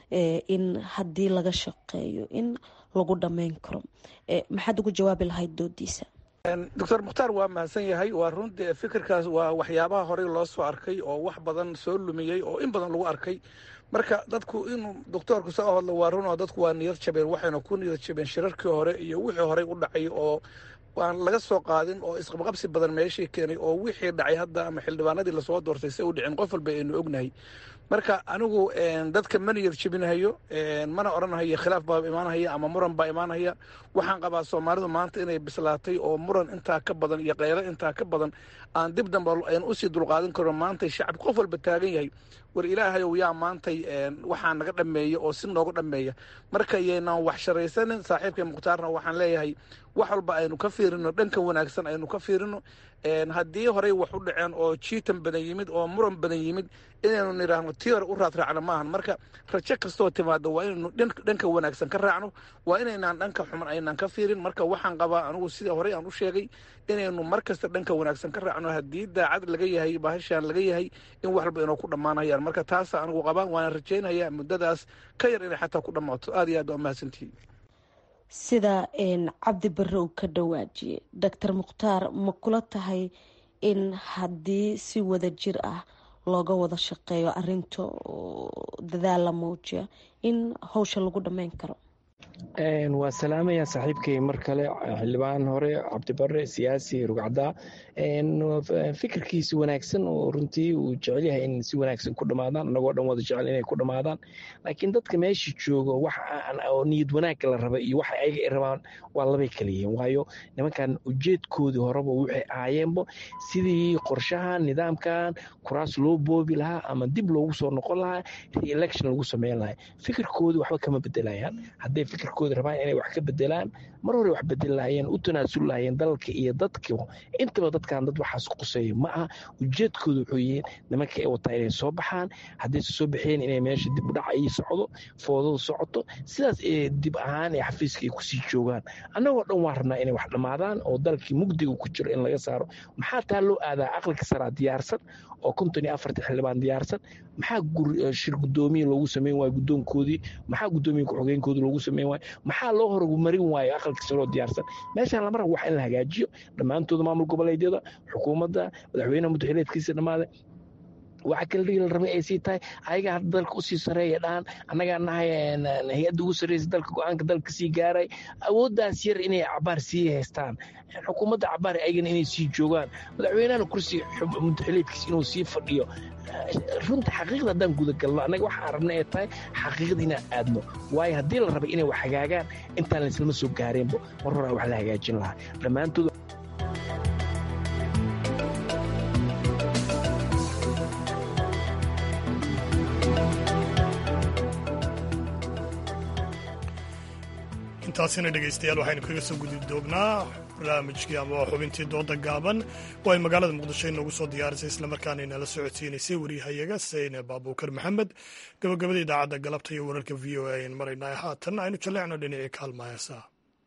in haddii laga shaqeeyo in lagu dhammeyn karo maxaad ugu jawaabi lahayd doodiisa doctor mukhtaar waa mahadsan yahay waa runtii fikirkaas waa waxyaabaha horey loo soo arkay oo wax badan soo lumiyey oo in badan lagu arkay marka dadku inuu doctoorku soo hadlo waa run oo dadku waa niyad jabeen waxayna ku niyad jabeen shirarkii hore iyo wixii horey u dhacay oo aan laga soo qaadin oo isqabqabsi badan meeshii keenay oo wixii dhacay hadda ama xildhibaanadii lasoo doortay se u dhicin qof walba aynu ognahay marka anigu dadka ma niyad jebinahayo mana odhanhayo khilaaf baa imaanhaya ama muran baa imaanhaya waxaan qabaa soomaalidu maanta inay bislaatay oo muran intaa ka badan iyo keylo intaa ka badan aan dib damba aynu usii dulqaadan karno maantay shacab qof walba taagan yahay war ilaahayow yaa maantay waxaa naga dhameeya oo si nooga dhameeya marka yaynaan wax sharaysanin saaxiibkay mukhtaarna waxaan leeyahay wax walba aynu ka fiirino dhanka wanaagsan aynu ka fiirino haddii horey wax u dhaceen oo jiitan badan yimid oo muran badan yimid inaynu nidhaahno tii hore u raadraacno maahan marka rajo kastoo timaado waa inaynu dhanka wanaagsan ka raacno waa inaynaan dhanka xuman aynaan ka fiirin marka waxaan qabaa anigu sida horey aan u sheegay inaynu mar kasta dhanka wanaagsan ka raacno haddii daacad laga yahay bahashaan laga yahay in wax walba inuu ku dhammaanayaan marka taasa anigu qabaa waana rajaynayaa muddadaas ka yar inay xataa ku dhammaato aad iyo aad waa mahadsantihiin sida cabdi barre uu ka dhawaajiyey doctor mukhtaar ma kula tahay in haddii si wada jir ah looga wada shaqeeyo arinta dadaal la muujiya in howsha lagu dhammeyn karo waa salaamaya saaxiibkay mar kale xildhibaan hore cabdibare siyaasi rugcaddaa fikirkiisi wanaagsan oo runtii uu jecel yahay in si wanaagsan ku dhammaadaan annagoo dhan wada jecel inay ku dhammaadaan laakiin dadka meesha joogo wax oo niyad wanaagga la raba iyo waxa ayaga ay rabaan waa labay kala yihiin waayo nimankan ujeedkoodii horeba waxay ahaayeenbo sidii qorshahan nidaamkan kuraas loo boobi lahaa ama dib loogu soo noqon lahaa re-election lagu sameyn lahaa fikirkoodii waxba kama bedelayaan hadday fikirkooda rabaan inay wax ka bedelaan mar hore wax bedeli lahaayeen u tanaasul lahaayeen dalka iyo dadka intaba dadkan dad waxaas quseeya ma aha ujeedkooda wuxuu yihiin nimanka ay wataa inay soo baxaan haddayse soo baxeen inay meesha dib u dhac ay socdo foodadu socoto sidaas ee dib ahaan ee xafiiska ay kusii joogaan annagoo dhan waa rabnaa inay wax dhammaadaan oo dalkii mugdiga ku jiro in laga saaro maxaa taa loo aadaa aqalka saraa diyaarsan oo konton iyo afartan xildhibaan diyaarsan maxaa shir guddoomiye loogu sameyn waayo guddoonkoodii maxaa guddoomiye ku-xogeenkoodii loogu sameyn waayo maxaa loo horumarin waayo aqalka saroo diyaarsan meeshaan lama rabo wax in la hagaajiyo dhammaantooda maamul goboleedyada xukuumadda madaxweynaha muddaxileedkiisa dhammaada waxa kale dhigi la rabay ay sii tahay ayaga hadda dalka usii sareeya dhahan annagaa nahay hay-adda ugu sarreysa dalka go-aanka dalka sii gaaray awooddaas yar inay cabaar sii haystaan xukuumadda cabaar ayagana inay sii joogaan madaxweynahana kursi mudaxiliidkiis inuu sii fadhiyo runta xaqiiqda haddaan gudagalno annaga waxaan arabna ay tahay xaqiiqda inaan aadno waayo haddii la rabay inay wax hagaagaan intaan laislama soo gaareenbo mar horaa wax la hagaajin lahaa dhammaantood intaasina dhegaystayaal waxaynu kaga soo gudi doognaa barnaamijkii ama xubintii dooda gaaban oo ay magaalada muqdisho inoogu soo diyaarisay islamarkaana inala socodsiinaysay wariyahayaga sayne baabuukar maxamed gabagabada idaacadda galabta iyo wararka v o a ayaan maraynaa haatan aynu jalleecno dhinacii kaalma heesaa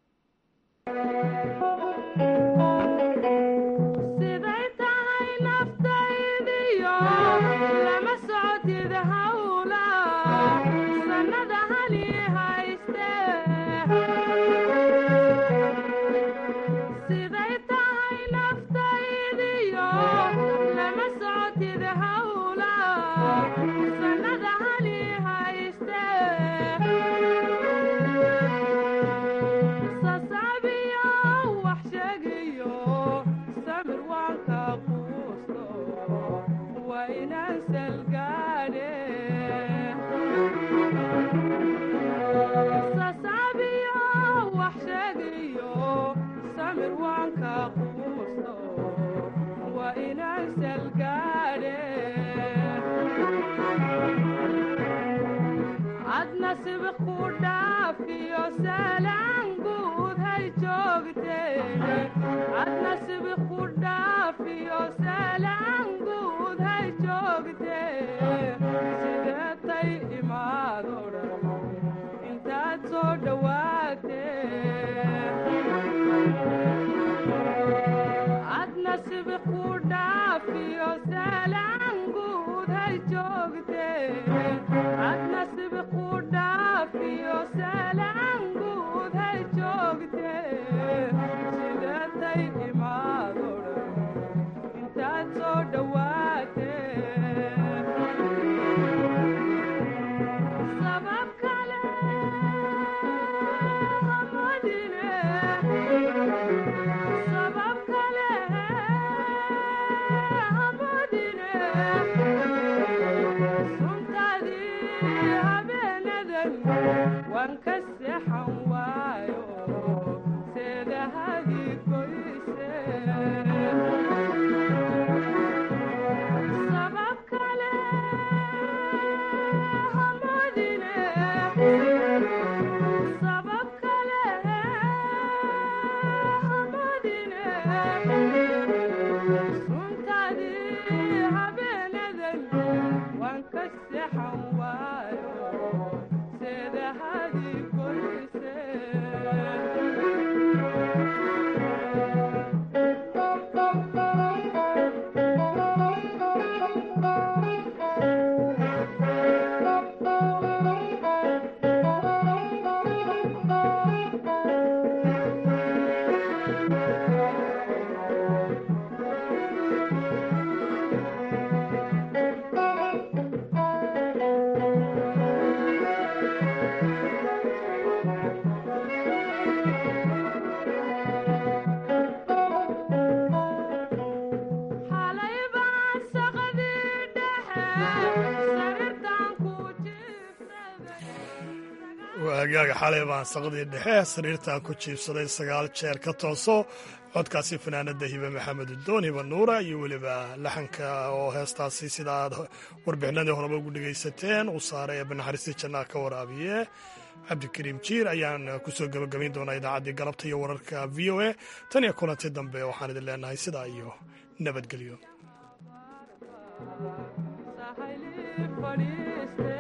waagaaga xalay baan saqdii dhexe sariirtan ku jiibsaday sagaal jeer ka tooso codkaasi fanaanada hibe maxamed udoon hiba nuura iyo weliba laxanka oo heestaasi sida aad warbixinadii horeba ugu dhegaysateen uu saaray ee banaxariistii jannaa ka waraabiye cabdikariim jiir ayaan kusoo gebagabayn doonaa idaacaddii galabta iyo wararka v o a tan iyo kulanti dambe waxaan idin leenahay sidaa iyo nabadgelyo